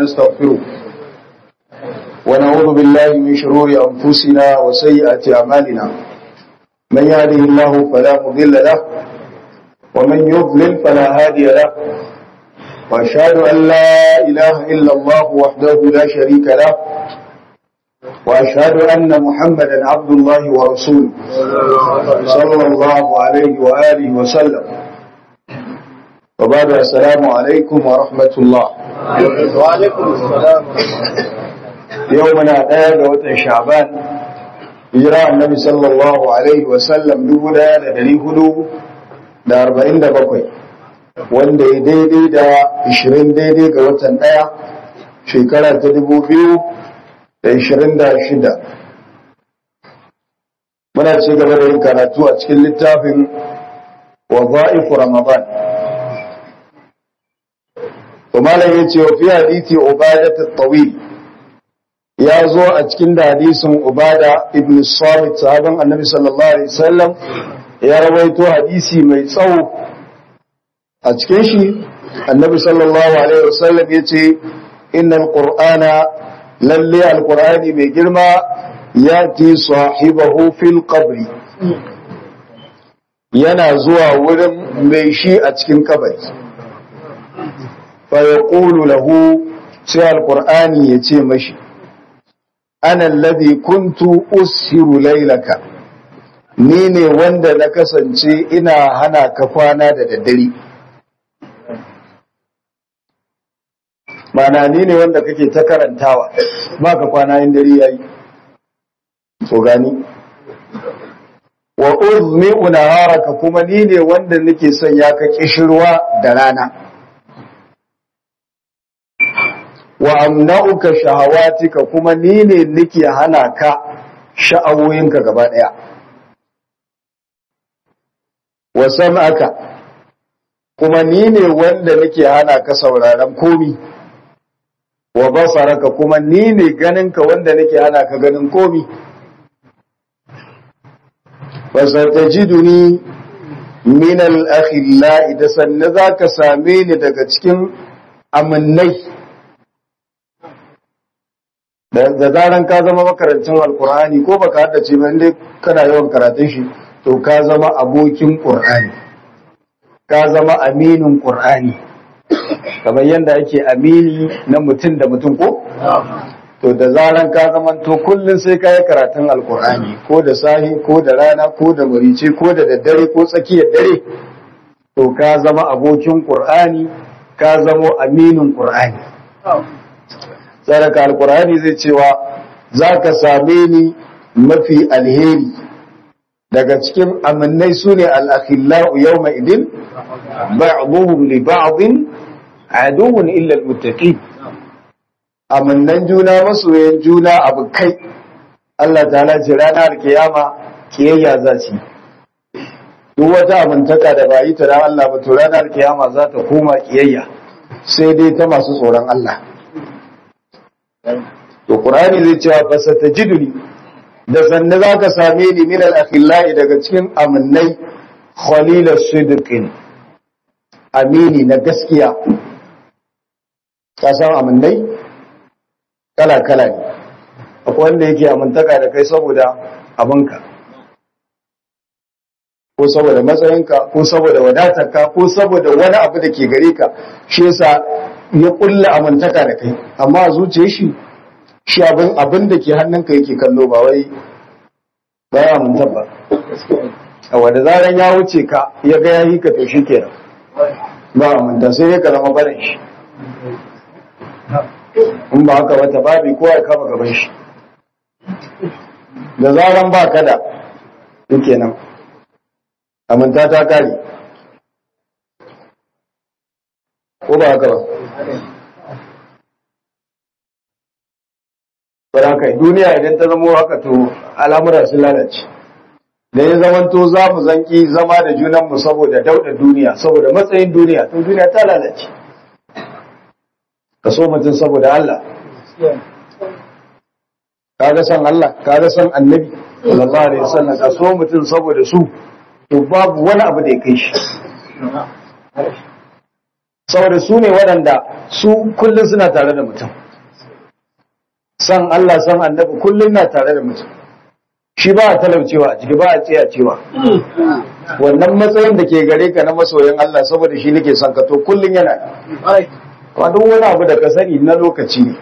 ونستغفره ونعوذ بالله من شرور أنفسنا وسيئات أعمالنا من يهده الله فلا مضل له ومن يضلل فلا هادي له وأشهد أن لا إله إلا الله وحده لا شريك له وأشهد أن محمدا عبد الله ورسوله صلى الله عليه وآله وسلم وبعد السلام عليكم ورحمة الله وعليكم السلام يومنا دايا وتن شعبان hijira annabi sallallahu alaihi wasallam dubu daya da dari hudu da arba'in da bakwai wanda ya daidai da ishirin daidai ga watan daya shekara ta dubu biyu da ishirin da shida muna ci gaba da yin karatu a cikin littafin waza'ifu ramadan malam ya ce wa fi hadithi ubadat at-tawil ya zo a cikin da hadisin ubada ibn samit sahaban annabi sallallahu alaihi wasallam ya rawaito hadisi mai tsawo a cikin shi annabi sallallahu alaihi wasallam ya ce innal qur'ana lalle alqur'ani mai girma yati sahibahu fil qabri yana zuwa wurin mai shi a cikin kabari fa yaqulu lahu sai alqur'ani ya ce mashi ana alladhi kuntu ushiru laylaka ni ne wanda na kasance ina hana ka kwana da daddare mana ni ne wanda kake ta karantawa ba ka kwana in dare yayi so gani wa uzmi naharaka kuma ni ne wanda nake sanya ka kishirwa da rana wa amna'uka shahawatika kuma ni ne nake hana ka sha'awoyinka gaba daya wa sam'aka kuma ni ne wanda nake hana ka sauraron komi wa basaraka kuma ni ne ganinka wanda nake hana ka ganin komi wa satajiduni min al-akhilla idan sanna zaka same ni daga cikin amannai da zaran ka zama makarancin alkur'ani ko baka haddace ba inda kana yawan karatun shi to ka zama abokin qur'ani ka zama aminin qur'ani kamar yadda ake amini na mutum da mutum ko to da zaran ka zama to kullun sai ka yi karatun alkur'ani ko da sahi ko da rana ko da murice ko da daddare ko tsakiyar dare to ka zama abokin qur'ani ka zama aminin qur'ani saraka alkur'ani zai cewa za ka same ni mafi alheri daga cikin amannai su ne al'akhillahu yau mai idin ba'aduhun li ba'adin aduhun illal mutaki amannan juna masoyan juna abu kai Allah ta ce ranar kiyama kiyayya za ci duk wata amintaka da ba yi ta ran Allah ba to ranar kiyama za ta koma kiyayya sai dai ta masu tsoron Allah to qur'ani zai cewa fa satajiduni da sanne zaka same ni min al-akhillai daga cikin amannai khalil as-sidqin amini na gaskiya ka san amannai kala kala ne akwai wanda yake amintaka da kai saboda abinka ko saboda matsayinka ko saboda wadatarka ko saboda wani abu da ke gare ka shi yasa ya kulla amintaka da kai amma a zuciyar shi shi abin abin da ke hannunka yake kallo ba wai ba ya aminta ba a wanda zaran ya wuce ka ya ga yayi ka to shi kenan ba aminta sai ya kalama barin shi in ba haka wata babi ko ya kama gaban shi da zaran ba ka da yake nan aminta ta kare ko ba haka ba haka duniya idan ta zama haka to al'amura sun lalace da ya zamanto za mu zanki zama da junanmu saboda dauda duniya saboda matsayin duniya to duniya ta lalace ka so mutum saboda Allah kaga san Allah kaga san annabi sallallahu alaihi wasallam ka so mutum saboda su to babu wani abu da ya kai shi saboda su ne waɗanda su kullum suna tare da mutum san Allah san annabi kullum na tare da mutum shi ba a talaucewa a ciki ba a tsaya cewa wannan matsayin da ke gare ka na masoyin Allah saboda shi nake son ka to kullum yana amma duk wani abu da ka sani na lokaci ne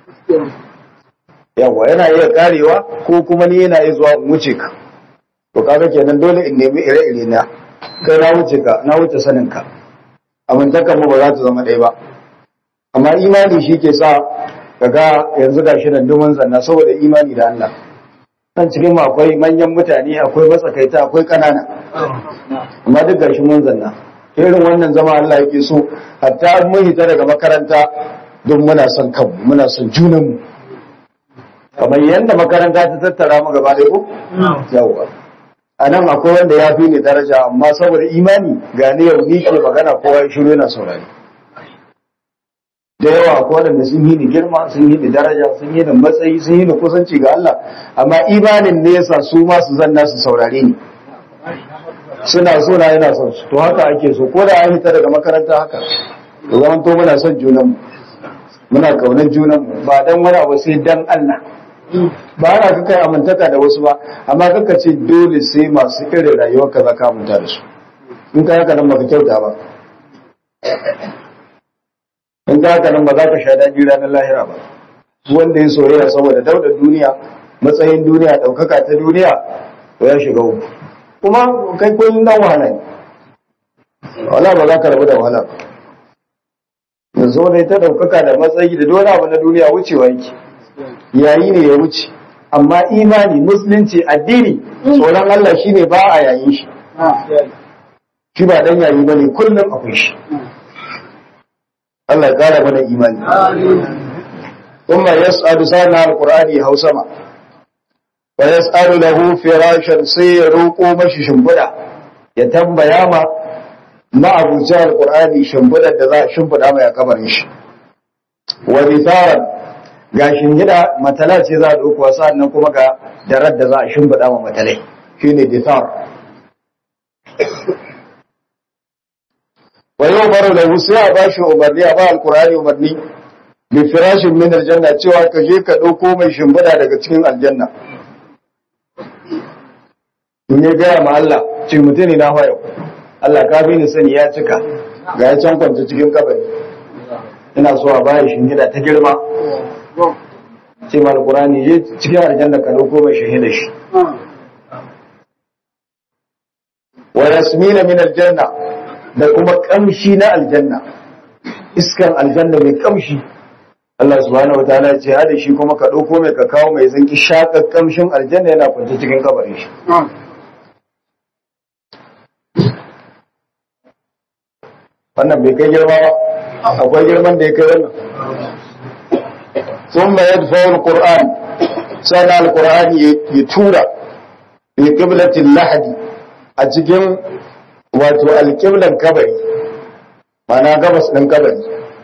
yawa yana iya karewa ko kuma ni yana iya zuwa in wuce ka to kaga kenan dole in nemi ire-ire na kai na wuce ka na wuce sanin ka amintakan mu ba za ta zama ɗaya ba amma imani shi ke sa kaga yanzu gashi nan dumin zanna saboda imani da Allah nan cikin mu akwai manyan mutane akwai matsakaita akwai ƙanana amma duk gashi mun zanna irin wannan zama Allah yake so hatta mun hita daga makaranta don muna son kanmu muna son junanmu kamar yadda makaranta ta tattara mu gaba ɗaya ko yawa a nan akwai wanda ya fi ni daraja amma saboda imani ga ni yau ni ke magana kowa ya shiru yana saurari da yawa akwai waɗanda sun yi ni girma sun yi ni daraja sun yi ni matsayi sun yi ni kusanci ga Allah amma imanin ne yasa su ma su zanna su saurare ni suna so na yana son su to haka ake so ko da an fita daga makaranta haka to zaman to muna son junan mu muna kaunar junan mu ba dan wani abu sai dan Allah ba ana ka kai amintaka da wasu ba amma kaka ce dole sai masu irin rayuwar ka zaka aminta da su in ka haka nan baka kyauta ba in ka haka nan ba za ka sha daɗi ranar lahira ba wanda ya soyayya saboda dauda duniya matsayin duniya ɗaukaka ta duniya to ya shiga uku kuma kai kullum dan wahala ne wala ba za ka rabu da wahala ba yanzu ne ta ɗaukaka da matsayi da dole abu na duniya wucewa yake yayi ne ya wuce amma imani musulunci addini tsoron Allah shine ba a yayin shi shi ba dan yayi bane kullum akwai shi Allah ya kara mana imani kuma yas'adu sana alqur'ani hausama wa yas'alu lahu firashan sai ya roƙo mashi shimfiɗa ya tambaya ma ma'abucin alqur'ani shimfiɗar da za a shimfiɗa mai a kabarin shi wa bitharan ga shingida matala ce za a ɗauko sa'annan kuma ga darar da za a shimfiɗa ma matalai shine bithar wa yau baro da sai a bashi umarni a ba alqur'ani umarni bi firashin min aljanna cewa ka je ka ɗauko mai shimfiɗa daga cikin aljanna in ya gaya ma Allah ce mutum ne na hoyo Allah ka bi ni sani ya cika ga ya can kwanta cikin kabari ina so a bayan shingida ta girma ce ma alkurani je cikin aljanna ka dauko mai shahida shi wa yasmina min aljanna da kuma kamshi na aljanna iskan aljanna mai kamshi Allah subhanahu wataala ya ce hada shi kuma ka dauko mai ka kawo mai zanki shakar kamshin aljanna yana kwance cikin kabarin shi wannan bai kai girma ba akwai girman da ya kai wannan ثم يدفع القرآن سنة القرآن يتورى في قبلة اللحد أتجن واتو القبلة كبري معنى قبس من كبري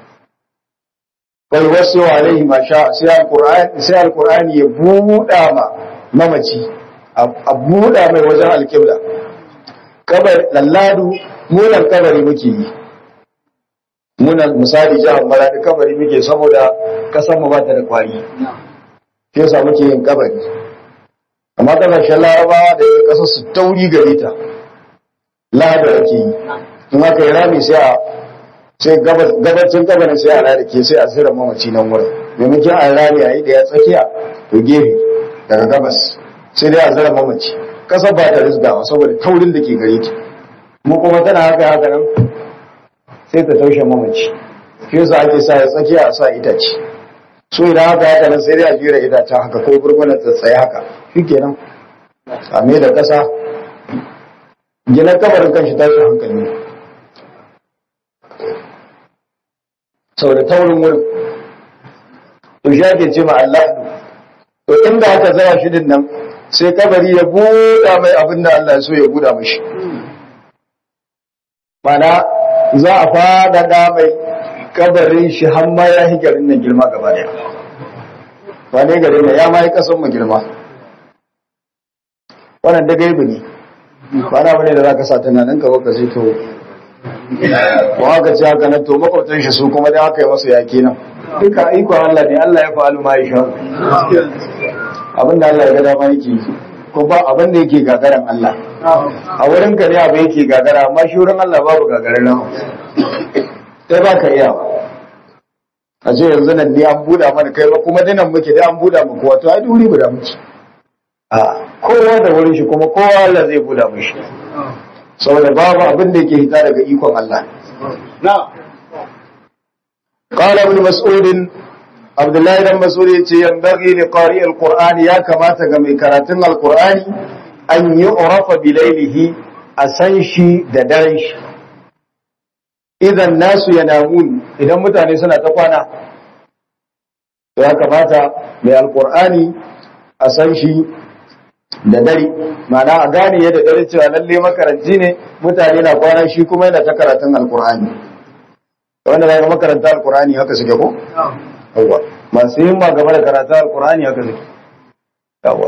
فيوسع عليه ما شاء سيا القرآن سيا القرآن يبودا ما ممتي أبودا ما وجه القبلة كبر للادو مولا كبري مكي muna misali jihar maradi kabari muke saboda kasan mu bata da kwari ke sa muke yin kabari amma kasashen larabawa da yake kasar su tauri gare ta lahada ake yi in aka yi rami sai a sai gabacin kabarin sai a rari ke sai a zira mamaci nan wurin maimakon a rami a yi da ya tsakiya to gefe daga gabas sai dai a zira mamaci kasar ba ta rizgawa saboda taurin da ke gare ta mu kuma tana haka haka nan sai ta taushe mamaci shi yasa ake sa ya tsakiya a sa itace so idan haka haka nan sai dai a jira itacen haka ko gurgunan tsatsaya haka shikenan a me da kasa gina kabarin kanshi tashin hankali ne saboda taurin wurin to shi ake ce ma Allah to inda aka zaya shi din nan sai kabari ya buɗa mai abin da Allah ya so ya buɗa mashi mana za a faɗaɗa mai kabarin shi har ma ya yi garin nan girma gaba daya ba ne garin nan ya ma yi ƙasan mu girma wannan da gaibu ne ba na bane da za ka sa tunanin ka baka sai to ko haka ce haka nan to makwabtan shi su kuma da aka yi masa yaki nan duka iko Allah ne Allah ya fa'alu ma yasha abinda Allah ya ga dama yake ko ba abin da yake gagaran Allah a wurin ka ne abu yake gagara amma shi wurin Allah babu gagarin nan sai ba ka iya a ce yanzu nan ne an buɗa mana kai ba kuma dinan muke da an buɗa muku wato ai duri guda muke a kowa da wurin shi kuma kowa Allah zai buɗa mishi saboda babu abin da yake hita daga ikon Allah قال ابن مسعود عبد الله بن مسعود yace yanbaghi li qari alquran ya kamata ga mai karatun alqurani an yu'rafa bi laylihi a san shi da daren shi idan nasu yanamun idan mutane suna ta kwana to ya kamata mai alqurani a san shi da dare ma'ana a gane yadda dare cewa lalle makaranci ne mutane na kwana shi kuma yana ta karatun alqurani wanda zai makaranta alqurani haka suke ko yawa masu yin ba game da karatu alkur'ani haka zai yawa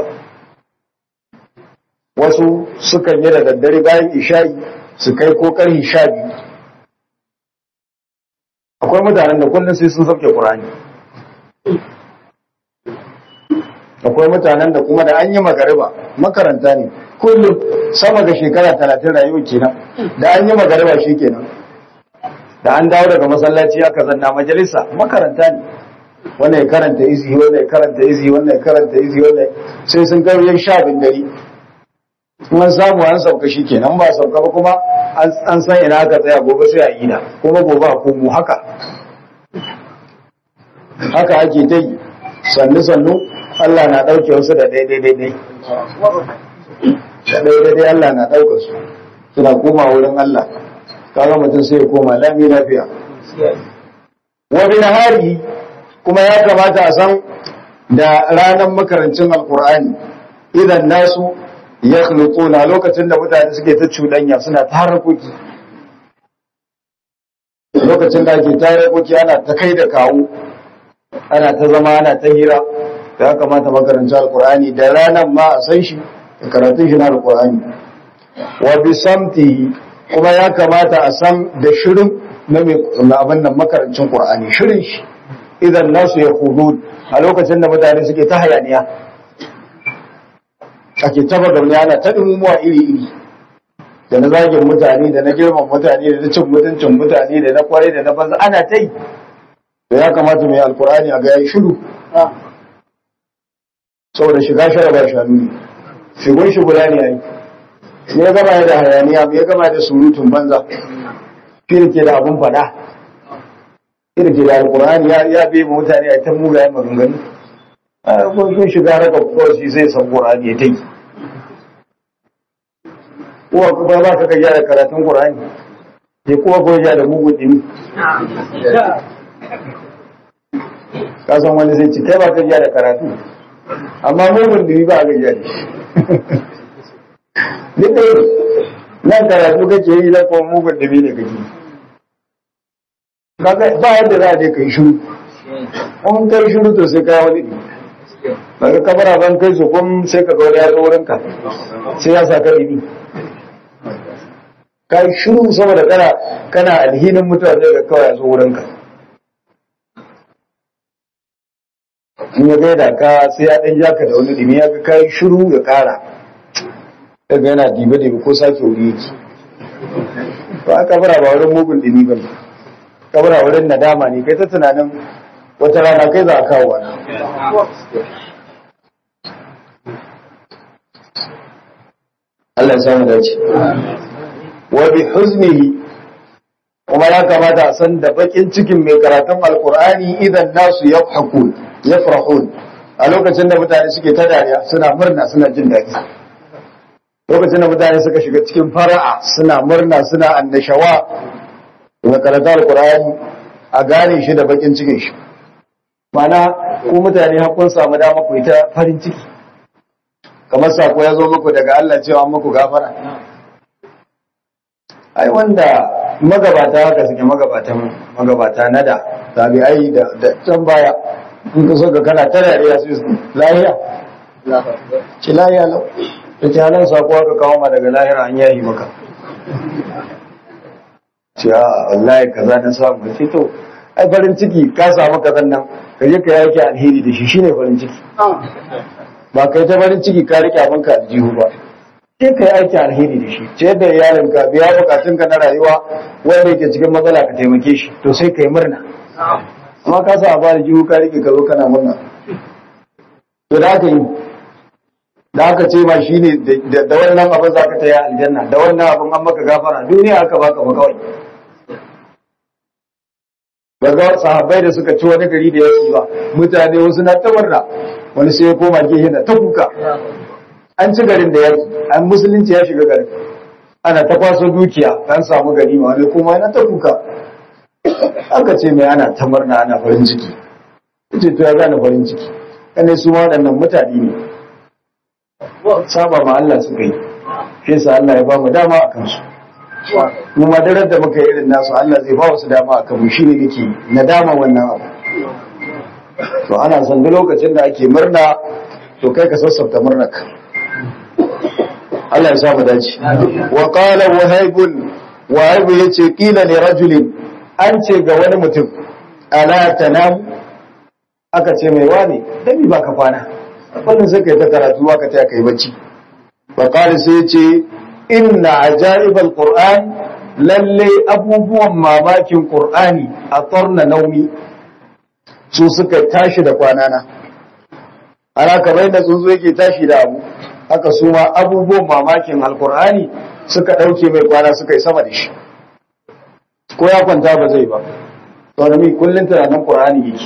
wasu sukan yi da daddare bayan isha'i su kai ko karhi sha biyu akwai mutanen da kullum sai sun sauke qur'ani akwai mutanen da kuma da an yi magariba makaranta ne kullum sama ga shekara talatin rayuwa kenan da an yi magariba shi kenan da an dawo daga masallaci aka zanna majalisa makaranta ne wannan ya karanta izi wannan ya karanta izi wannan ya karanta izi wannan sai sun kai yan sha bin dare kuma samu an sauka shi kenan ba sauka ba kuma an san ina aka tsaya gobe sai a yi da kuma gobe a komo haka haka ake ta yi sannu sannu Allah na ɗauke wasu da daidai daidai da daidai daidai Allah na ɗauka su suna koma wurin Allah kaga mutum sai ya koma lami lafiya wa bin hari kuma ya kamata a san da ranar makarancin alkur'ani idan nasu ya na lokacin da mutane suke ta cuɗanya suna ta harkoki lokacin da ake ta harkoki ana ta kai da kawo ana ta zama ana ta hira da ya kamata makarancin alkur'ani da ranar ma a san shi da karatun shi na alkur'ani wa bisamtihi kuma ya kamata a san da shirin na abin nan makarancin qur'ani shirin shi idan nasu ya hudud a lokacin da mutane suke ta hayaniya ake taba gauni ana ta dumumuwa iri-iri da na zagin mutane da na girman mutane da na cin mutuncin mutane da na kwarai da na banza ana ta yi da ya kamata mai alkurani a ga ya shiru saboda shiga sharaba shanu ne shigun shigula ne ai me ya gama da hayaniya me ya gama da surutun banza shi ke da abun fada irke da alkur'ani ya ya bai mu mutane a ta mugayen maganganu a kun shiga raka kawai zai san qur'ani ya tai uwa kuma ba ka gyara karatun qur'ani ya kuma ko ya da mugun dimi ka san wani zai ci kai ba ka gyara karatu amma mugun dimi ba ka gyara shi duk da nan karatu kake yi da kuma mugun dimi ne kake yi kaga ba yadda za a je kai shiru in kai shiru to sai kai wani daga kamara ban kai su kun sai ka gauri ya zo wurin ka sai ya sa ka ibi kai shiru saboda kana kana alhinin mutane da kawai ya zo wurin ka in ya gaida ka sai ya ɗan jaka da wani dimi ya ga kai shiru ya ƙara daga yana dibe-dibe ko sake wuri yake ba a kabara ba wurin mugun dimi ba ne kabura wurin nadama ne kai ta tunanin wata rana kai za a kawo wani Allah ya samu dace wa bi huznihi kuma ya kamata a san da bakin cikin mai karatun alkur'ani idan nasu yafhakun yafrahun a lokacin da mutane suke ta dariya suna murna suna jin daɗi lokacin da mutane suka shiga cikin fara'a suna murna suna annashawa da karanta alkur'ani a gane shi da bakin cikin shi mana ku mutane hakun samu dama ku ta farin ciki kamar sako ya zo muku daga Allah cewa muku gafara ai wanda magabata haka suke magabatan magabata na da tabi'ai da da can baya in ka so ka kana ta dariya su lahiya ci lahiya lau da jalan sako aka kawo ma daga lahira an yayi maka ce a wallahi kaza na samu sai to ai farin ciki ka samu kazan nan ka je ka yake alheri da shi shine farin ciki ba kai ta farin ciki ka rike abin ka aljihu ba sai ka yi aiki alheri da shi ce da iyalin ka biya bukatun ka na rayuwa wanda yake cikin matsala ka taimake shi to sai ka yi murna amma ka sa ba aljihu ka rike ka zo kana murna to da aka yi da aka ce ma shine da wannan abin za ka taya aljanna da wannan abin an maka gafara duniya aka baka ba kawai daga sahabbai da suka ci wani gari da ya ba mutane wasu na tabarna wani sai ya koma gehe na ta kuka an ci garin da yaki an musulunci ya shiga garin ana ta kwaso dukiya an samu gari ma wani kuma yana ta kuka aka ce mai ana ta murna ana farin ciki ce to ya gane farin ciki kanai su waɗannan mutane ne saba ma Allah suka yi shi yasa Allah ya ba mu dama a kansu mu madarar da muka yi irin nasu Allah zai ba wasu dama a kanmu shine nake nadama wannan abu to ana son duk lokacin da ake murna to kai ka sassauta murnarka Allah ya sa mu dace wa qala wahib wahib yace qila li rajulin an ce ga wani mutum ala tanam aka ce mai wani dami ba ka kwana wannan sai kai ta karatu aka ta kai bacci fa qala sai yace inna ajaibal qur'an lalle abubuwan mamakin qur'ani a tarna naumi su suka tashi da kwanana ana kamar da tsuntsu yake tashi da abu haka su ma abubuwan mamakin alqur'ani suka dauke mai kwana suka yi sama da shi ko ya kwanta ba zai ba saboda mi kullun tunanin qur'ani yake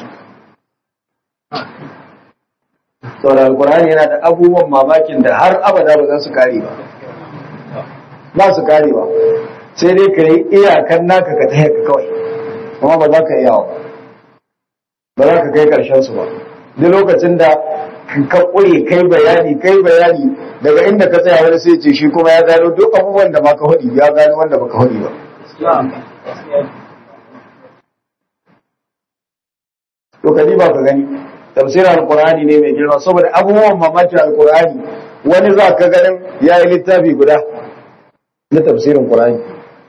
saboda alqur'ani yana da abubuwan mamakin da har abada ba za su kare ba ba su karewa sai dai ka yi iyakan naka ka ta ka kawai kuma ba za ka iya ba za ka kai karshen su ba duk lokacin da ka ƙure kai bayani kai bayani daga inda ka tsaya wani sai ce shi kuma ya gano duk abubuwan da maka hudi ya gano wanda baka hudi ba to ka ba ka gani tafsirin alkur'ani ne mai girma saboda abubuwan mamakin alkur'ani wani za ka ganin ya yi littafi guda na tafsirin Qur'ani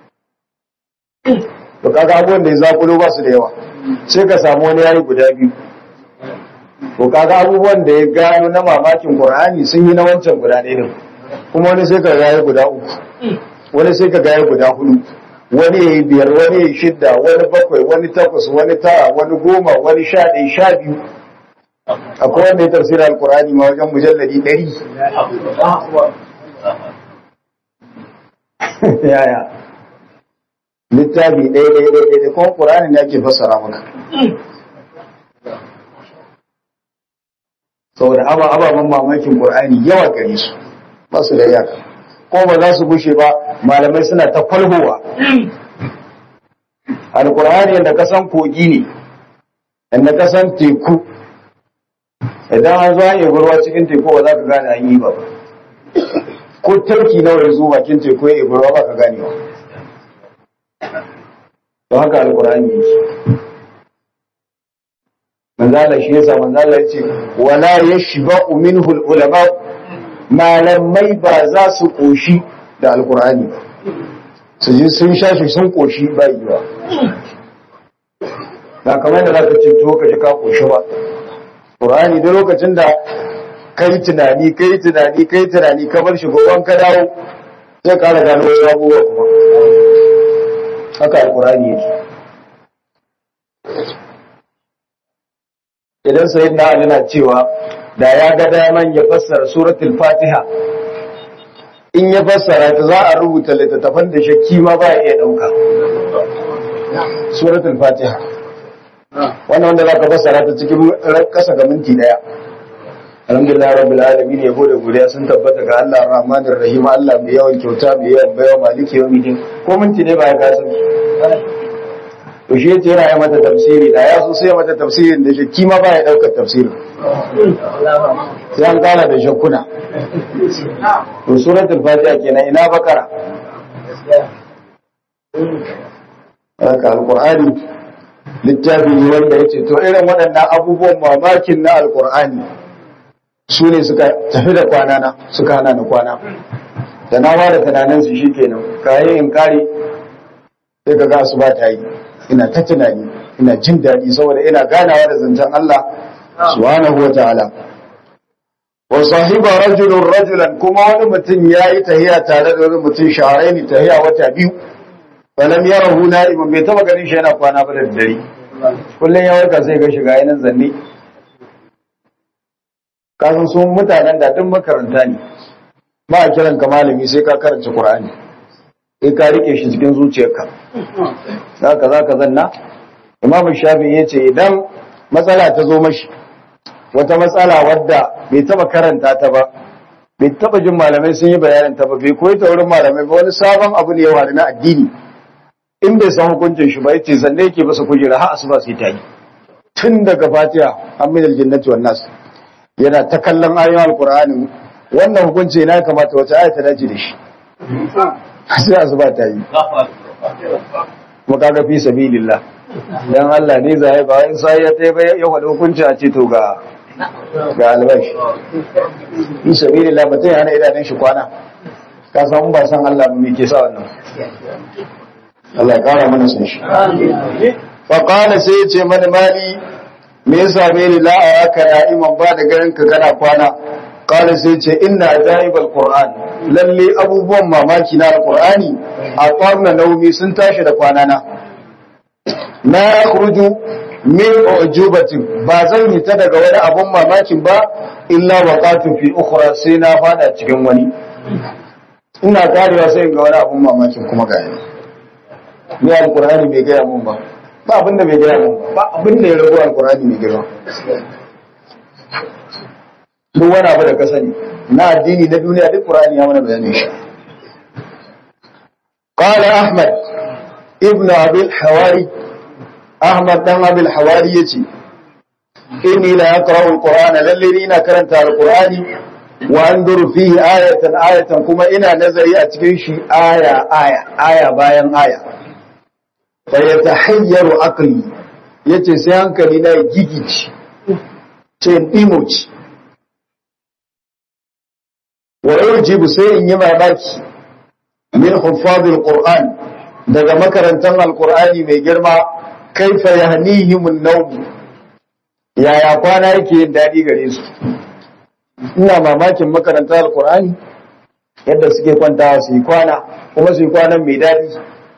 to kaga abubuwan da ya zakulo ba su da yawa sai ka samu wani yayi guda biyu to kaga abubuwan da ya gano na mamakin Qur'ani sun yi na wancan guda ɗaya din kuma wani sai ka ga yayi guda uku wani sai ka ga yayi guda hudu wani yayi biyar wani yayi shidda wani bakwai wani takwas wani tara wani goma wani sha ɗaya sha biyu akwai wanda ya tafsira alkur'ani ma wajen mujalladi ɗari yaya littafi ɗaya ɗaya ɗaya ɗaya kuma ƙur'ani ne ake fassara maka saboda ababen mamakin ƙur'ani yawa gare su ba su da iyaka ko ba za su gushe ba malamai suna ta kwalhowa alƙur'ani yadda kasan kogi ne yadda kasan teku idan an zo an yi ruwa cikin teku ba za ka gane an yi ba ko tarki nawa ya zo bakin teku ya ibi ruwa ba ka gane ba don haka alkur'ani yake manzala shi yasa manzala ya ce wala yashba'u minhu ulama malamai ba za su koshi da alkur'ani ba su ji sun sha shi sun koshi ba yi ba ba kamar da za ka ce to ka ji ka koshi ba Qur'ani da lokacin da kai tunani kai tunani kai tunani ka bar shi goban ka dawo sai ka gano wasu abubuwa kuma haka alqur'ani yake idan sayyidina Ali na cewa da ya ga daman ya fassara suratul Fatiha in ya fassara ta za a rubuta littattafan da shakki ma ba ya iya dauka suratul Fatiha wannan wanda za ka fassara ta cikin kasa ga minti daya alhamdulillah rabbil alamin yabo da godiya sun tabbata ga Allah rahmanir rahim Allah mai yawan kyauta mai yawan baiwa maliki yawmiddin ko minti ne ba ya kasa to shi yace yana yi mata tafsiri da ya so sai mata tafsirin da shi ma ba ya daukar tafsirin sai an kara da shakkuna to suratul fatiha kenan ina bakara haka alqur'ani littafi ne wanda ya ce to irin waɗannan abubuwan mamakin na alkur'ani su ne suka tafi da kwana na suka hana na kwana da na da tunanin su shi kenan kayi in kare sai ka ga asuba ta yi ina ta tunani ina jin daɗi saboda ina ganawa da zancen Allah subhanahu wa ta'ala wa sahiba rajulun rajulan kuma wani mutum ya yi tahiya tare da wani mutum shaharai ne tahiya wata biyu falam yarahu na'iman bai taba ganin shi yana kwana ba da dare kullum ya warka sai ga shiga yanan zanne kasan sun mutanen da duk makaranta ne ba a kiran ka malami sai ka karanta qur'ani sai ka rike shi cikin zuciyarka zaka zaka zanna imam shafi ya ce idan matsala ta zo mashi wata matsala wadda bai taba karanta ta ba bai taba jin malamai sun yi bayanin ta ba bai koyi ta wurin malamai ba wani sabon abu ne yawa na addini in bai san hukuncin shi ba yace zanne yake masa kujera har asuba sai ta yi tun daga fatiha amin aljannati wan nas yana ta kallon ayoyin alqur'ani wannan hukunci na kamata wata aya ta dace da shi sai asuba ta yi kuma kaga fi sabilillah dan Allah ne zai ba in sai ya tai ya faɗi hukunci a ce to ga ga albashi fi sabilillah mutum ya hana idanun shi kwana ka san ba san Allah me ke sa wannan Allah ya kara mana sun shi fa qala sai ya ce mani mali me yasa me ni la araka na'iman ba da garin ka kana kwana qala sai ce inna ajaibal qur'an lalle abubuwan mamaki na alqur'ani a qarna naumi sun tashi da kwana na na yakhruju min ujubatin ba zan yi ta daga wani abun mamakin ba illa waqatu fi ukhra sai na fada cikin wani ina karewa sai ga wani abun mamakin kuma ga ni ni alqur'ani bai gaya mun ba ba abinda bai gaya mun ba ba abinda ya rago alqur'ani mai girma duk wani abu da ka sani na addini na duniya duk qur'ani ya mana bayanin shi qala ahmad ibnu abi al-hawari ahmad dan abi al-hawari yace inni la yaqra'u al-qur'ana lalle ina karanta al-qur'ani wa anzuru fihi ayatan ayatan kuma ina nazari a cikin shi aya aya aya bayan aya fa yatahayyaru aqli yace sai hankali na gigici ce imoci wa yujibu sai in yi mamaki min huffazil qur'an daga makarantar alqur'ani mai girma kaifa yahnihimun nawm yaya kwana yake yin dadi gare su ina mamakin makarantar alqur'ani yadda suke kwantawa su yi kwana kuma su yi kwanan mai dadi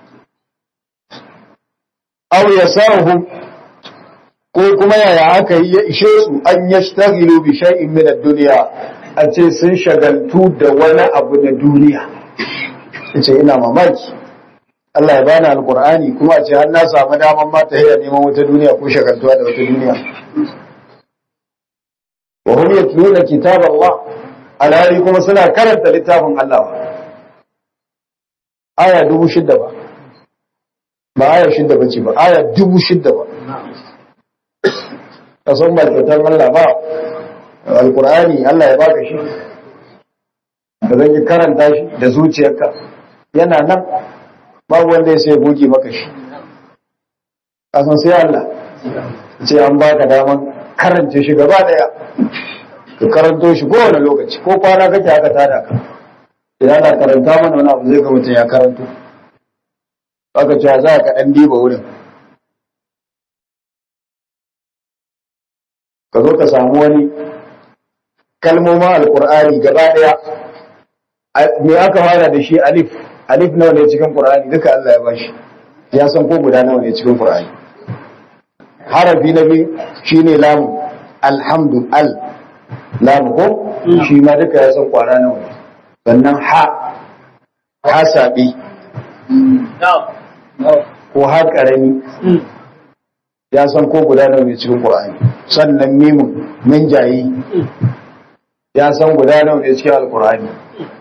aw yasahu ko kuma yaya aka yi ya ishe su an yashtaghilu bi shay'in min ad-dunya a ce sun shagaltu da wani abu na duniya ce ina mamaki Allah ya bani alkur'ani kuma a ce har na samu daman ma ta haya neman wata duniya ko shagaltuwa da wata duniya wa hum yatluna kitab Allah alhali kuma suna karanta littafin Allah aya dubu shidda ba ba aya shidda ba ce ba aya dubu shidda ba kasan ba kyautar Allah ba alkur'ani Allah ya baka shi da zan yi karanta shi da zuciyarka yana nan babu wanda ya sai goge maka shi kasan sai Allah ce an baka daman karance shi gaba daya ka karanto shi kowane lokaci ko kwana kake aka tada ka idan ana karanta mana wani abu zai ga mutum ya karanto aka ce za ka dan diba wurin ka zo ka samu wani kalmomin alkur'ani gaba daya me aka fara da shi alif alif nawa ne cikin qur'ani duka Allah ya bashi ya san ko guda nawa ne cikin qur'ani harafi na biyu shine lam alhamdu al lam ko shi ma duka ya san kwara nawa ne sannan ha ha sabi ko ha karami ya san ko guda nawa ne cikin qur'ani sannan mimun min jayi ya san guda nawa ne cikin alqur'ani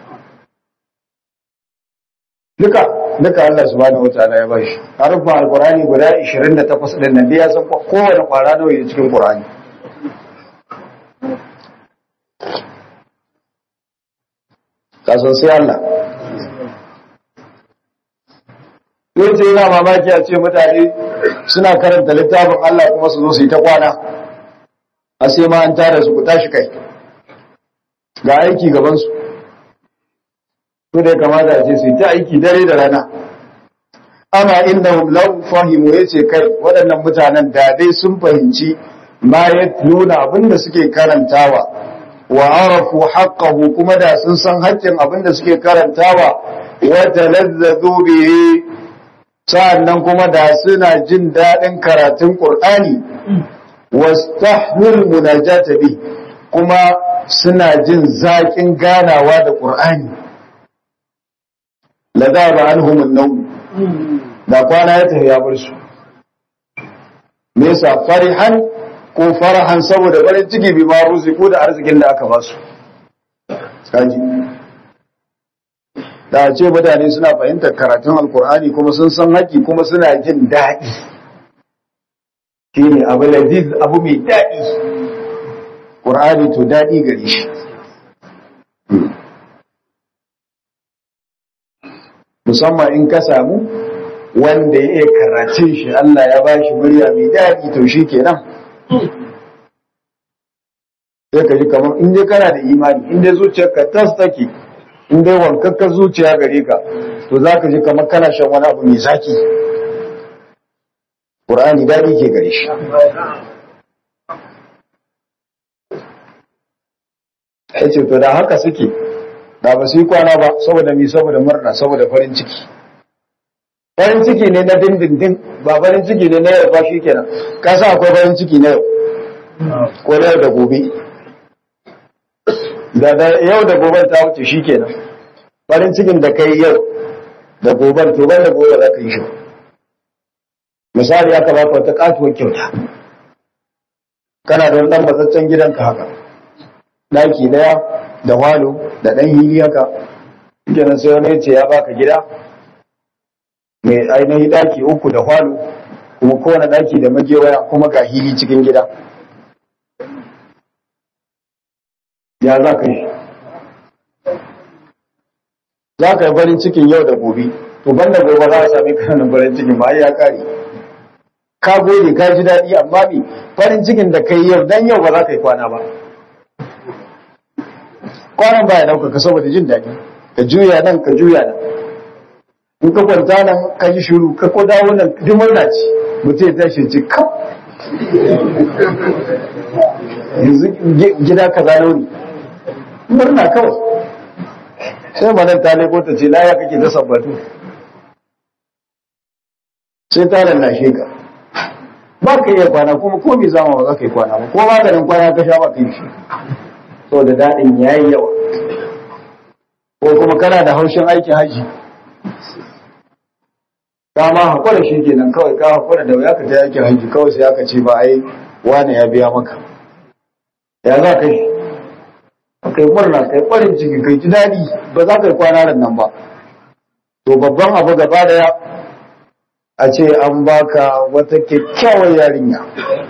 duka duka Allah subhanahu wataala ya bashi harufan alqur'ani guda 28 din nan dai ya san kowane kwara nawa ne cikin qur'ani kasan sai Allah yace yana mamaki a ce mutane suna karanta littafin Allah kuma su zo su yi ta kwana a sai ma an tara su ku tashi kai ga aiki gabansu su da ya kamata a ce su yi ta aiki dare da rana amma innahum law fahimu yace kai waɗannan mutanen da dai sun fahimci ma yatluna abinda suke karantawa wa arafu haqqahu kuma da sun san haƙƙin abinda suke karantawa wa talazzadu bihi sa'annan kuma da suna jin daɗin karatun Qur'ani wastahmil munajata bi kuma suna jin zaƙin ganawa da Qur'ani la zaba anhum an-nawm da kwana ya tafi ya bar su me yasa farihan ko farahan saboda farin ciki bi ma ko da arzikin da aka ba su kaji da ce mutane suna fahimtar karatun alkur'ani kuma sun san haƙi kuma suna jin daɗi shi ne abu laziz abu mai daɗi ƙur'ani to daɗi gare shi musamman in ka samu wanda ya iya karatun shi Allah ya ba shi murya mai daɗi to shi kenan sai ka ji kamar in dai kana da imani in dai zuciyarka tas take in dai wankakka zuciya gare ka to za ka ji kamar kana shan wani abu mai zaki ƙur'ani daɗi ke gare shi ya ce to da haka suke da ba su yi kwana ba saboda mi saboda murna saboda farin ciki farin ciki ne na dindindin ba farin ciki ne na yau ba shi kenan ka sa akwai farin ciki na yau ko na yau da gobe da yau da gobe ta wuce shi kenan farin cikin da kai yau da goben to ban da gobe za ka yi shi misali ya baka wata katuwar kyauta kana da wani dan matsaccen gidanka haka daki daya da walo da dan hili haka kenan sai wani ce ya baka gida mai ainihin daki uku da walo kuma kowane daki da magewaya kuma ga hili cikin gida ya za ka yi za ka yi farin cikin yau da gobe to banda gobe za a sami kanan farin cikin ba ya kare ka gode ka ji daɗi amma bi farin cikin da kai yau dan yau ba za ka yi kwana ba kwanan ba ya ɗaukaka saboda jin daɗi ka juya nan ka juya nan in ka kwanta nan ka yi shiru ka ko dawo nan duk murna ce mutum ya tashi ce kam yanzu gida ka zano ne murna kawai sai manan ta leko ta ce laya kake ta sabbatu sai ta lallashe ka ba ka iya kwana kuma ko mai zama ba za ka yi kwana ba ko maganin kwana ka sha ba ka yi shi so da daɗin ya yi yawa ko kuma kana da haushin aikin haji ka ma haƙura shi kenan kawai ka haƙura da wuya ka ta aikin haji kawai sai aka ce ba ai wane ya biya maka ya za ka yi kai murna kai farin ciki kai ji daɗi ba za ka yi kwana nan ba to babban abu gaba daya a ce an baka wata kyakkyawar yarinya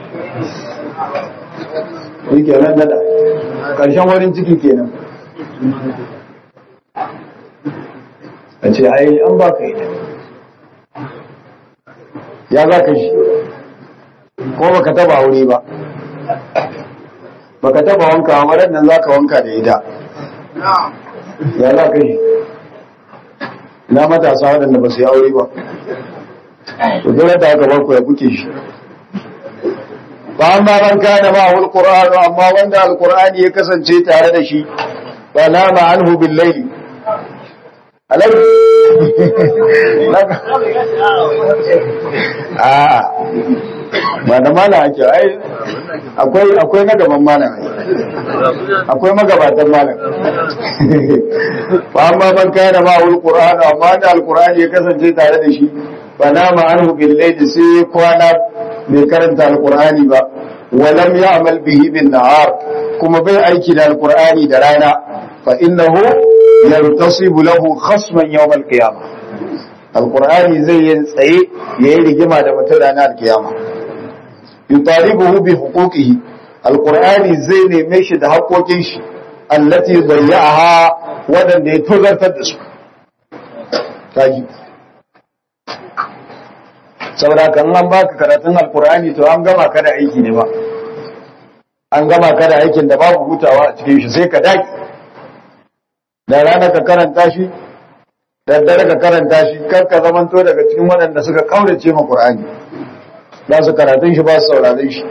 shi kenan nada ƙarshen warin ciki kenan a ce ai an baka ita ya za ka shi ko baka taba aure ba baka taba wanka a marar nan za ka wanka da ita ya za ka shi na matasa waɗanda ba su yi aure ba to dole da aka barku ya kuke shi ba amma man kana ma wal qur'an amma wanda alqur'ani ya kasance tare da shi fa nama anhu bil layl alai a ba da mana ake ai akwai akwai na gaban malam akwai magabatan malam fa amma man kana ma wal qur'an amma da alqur'ani ya kasance tare da shi fa nama anhu bil layl sai kwana bai karanta alqur'ani ba wa lam ya'mal bihi bin nahar kuma bai aiki da alqur'ani da rana fa innahu yartasibu lahu khasman yawm al-qiyamah alqur'ani zai yi tsaye yayi rigima da mutum ranar al-qiyama yutalibuhu bi huquqihi alqur'ani zai neme shi da haƙoƙin shi allati dayya'aha wadanda ya tozartar da su kaji saboda kan an baka karatun alqur'ani to an gama ka da aiki ne ba an gama ka da aikin da babu hutawa a cikin shi sai ka daki da rana ka karanta shi daddare ka karanta shi kar ka zamanto daga cikin waɗanda suka kaurace ma Qur'ani ba su karatun shi ba su sauraron shi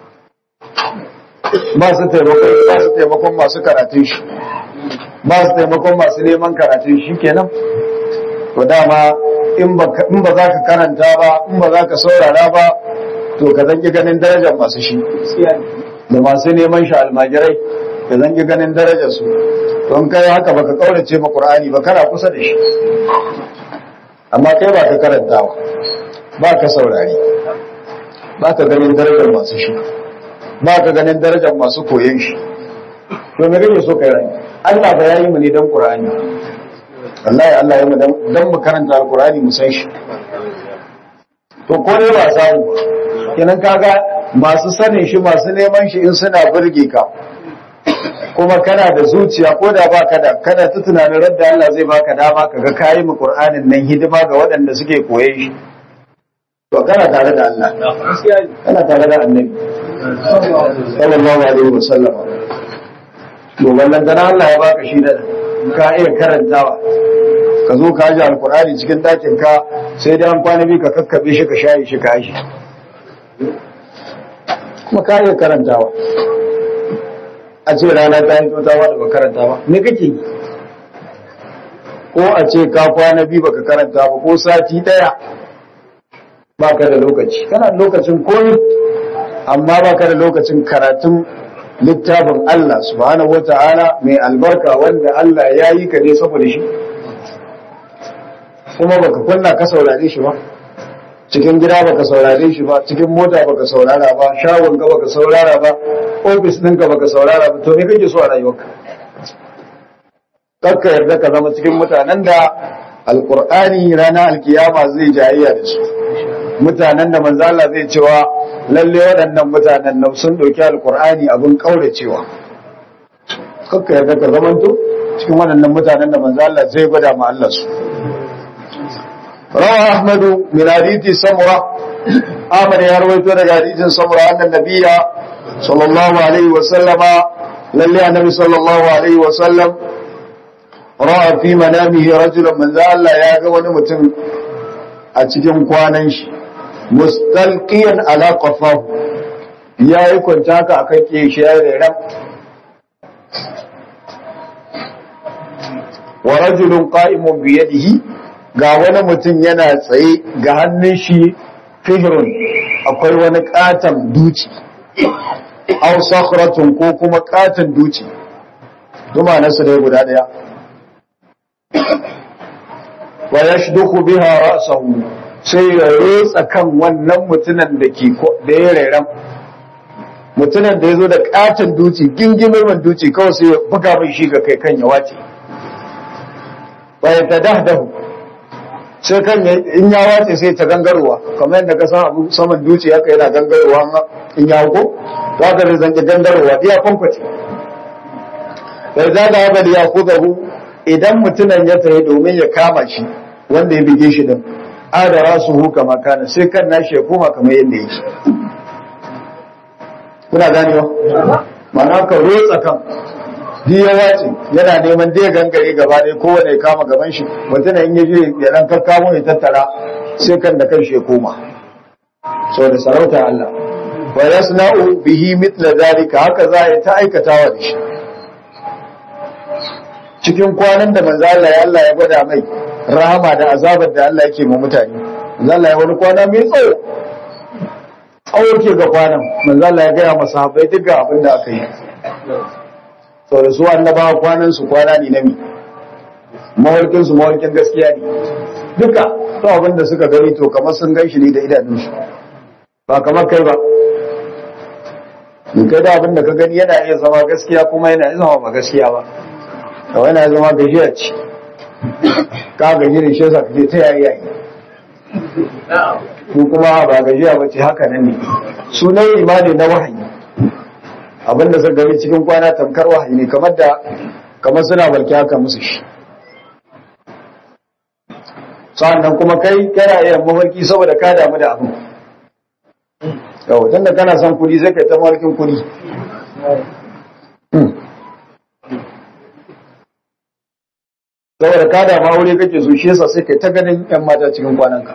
ba su taimakon ba su taimakon masu karatun shi ba su taimakon masu neman karatun shi kenan to dama in ba in ba za ka karanta ba in ba za ka saurara ba to ka zanki ganin darajar masu shi da masu neman shi almajirai ka zanki ganin darajar su don kai haka baka kaurace ma Qur'ani ba kana kusa da shi amma kai ba ka karantawa ba ka saurari ba ka ganin darajar masu shi ba ka ganin darajar masu koyon shi to me kake so kai rai Allah ba yayi mu ne dan Qur'ani wallahi Allah ya mu dan mu karanta Al-Qur'ani mu san shi to ko ne ba samu kenan kaga masu sanin shi masu neman shi in suna burge ka kuma kana da zuciya ko da baka da kana ta tunanin radda Allah zai baka dama kaga kayi mu Qur'anin nan hidima ga waɗanda suke koye shi to kana tare da Allah kana tare da Annabi sallallahu alaihi wasallam to wannan dan Allah ya baka shi da ka iya karantawa ka zo ka ji alkur'ani cikin ɗakin ka sai dai an kwana biyu ka kakkabe shi ka shayi shi ka shi kuma ka iya karantawa a ce rana ta yi ta ba da ba karanta ba me kake yi ko a ce ka kwana biyu baka karanta ba ko sati daya baka da lokaci kana da lokacin koyi amma baka da lokacin karatun littafin Allah subhanahu wata'ala mai albarka wanda Allah ya yi ka ne saboda shi kuma baka kunna ka saurare shi ba cikin gida baka saurare shi ba cikin mota baka saurara ba shagon ka baka saurara ba ofis ɗinka baka saurara ba to me kake so a rayuwarka kakka yarda ka zama cikin mutanen da alkur'ani ranar alkiyama zai jayayya da su mutanen da manzo Allah zai cewa lalle waɗannan mutanen nan sun ɗauki alkur'ani abin kauracewa kakka yarda ka zamanto cikin waɗannan mutanen da manzo Allah zai gwada ma Allah su روى أحمد من حديث سمرة أحمد يروي تولى حديث سمرة أن النبي صلى الله عليه وسلم للي النبي صلى الله عليه وسلم رأى في منامه رجلا من ذا الله يا قوان متن أتجم قوانش مستلقيا على قفاه يا يكون تاكا أكاكي شيئا رم ورجل قائم بيده ga wani mutum yana tsaye ga hannun shi fihirun akwai wani katon duci aw sakhratun ko kuma katon duci duma nasu dai guda daya wa yashduku biha ra'sahu sai ya rotsa kan wannan mutumin da ke da ya rairan mutumin da ya zo da katon duci gingimin duci kawai sai ya buga mai shi ga kai kan ya wace wa yatadahdahu sai kan in ya wace sai ta gangarowa kamar yadda ka san abu saman duci haka yana gangarowa in ya ko za ka zai zanke gangarowa ya kwankwace bai za da haka ya kuzahu idan mutumin ya tsaye domin ya kama shi wanda ya bige shi din adara su hu kama kana sai kan nashi ya koma kamar yadda yake kuna ganewa ma'ana ka rotsa kan duk ya wace yana neman dai gangare gaba ɗaya kowane ya kama gaban shi mutum in ya je ya dan kakkamo ya tattara sai kan da kan shi ya koma saboda sarauta Allah wa yasna'u bihi mithla zalika haka za a ta aikatawa da shi cikin kwanan da manzo Allah ya Allah ya gwada mai rahama da azabar da Allah yake ma mutane manzo Allah ya wani kwana mai tsawo tsawo ke ga kwanan manzo Allah ya gaya masa sahabbai duk abin da aka yi sau da su annabawa kwanan su kwana ne na mi mawarkin su mawarkin gaskiya ne duka to abin da suka gani to kamar sun gan shi ne da idanunsu ba kamar kai ba in kai da abin da ka gani yana iya zama gaskiya kuma yana iya zama ba gaskiya ba kawai yana zama gajiya ce ka gaji da shi yasa kake ta yayi yayi ko kuma ba gajiya ba ce haka nan ne sunan imani na wahayi abinda suka gani cikin kwana tamkar wahayi ne kamar da kamar suna barki haka musu shi sa'annan kuma kai kana iya mafarki saboda ka damu da abin yau tunda kana son kudi sai kai ta mafarkin kudi saboda ka da ma aure kake so shi yasa sai kai ta ganin yan mata cikin kwananka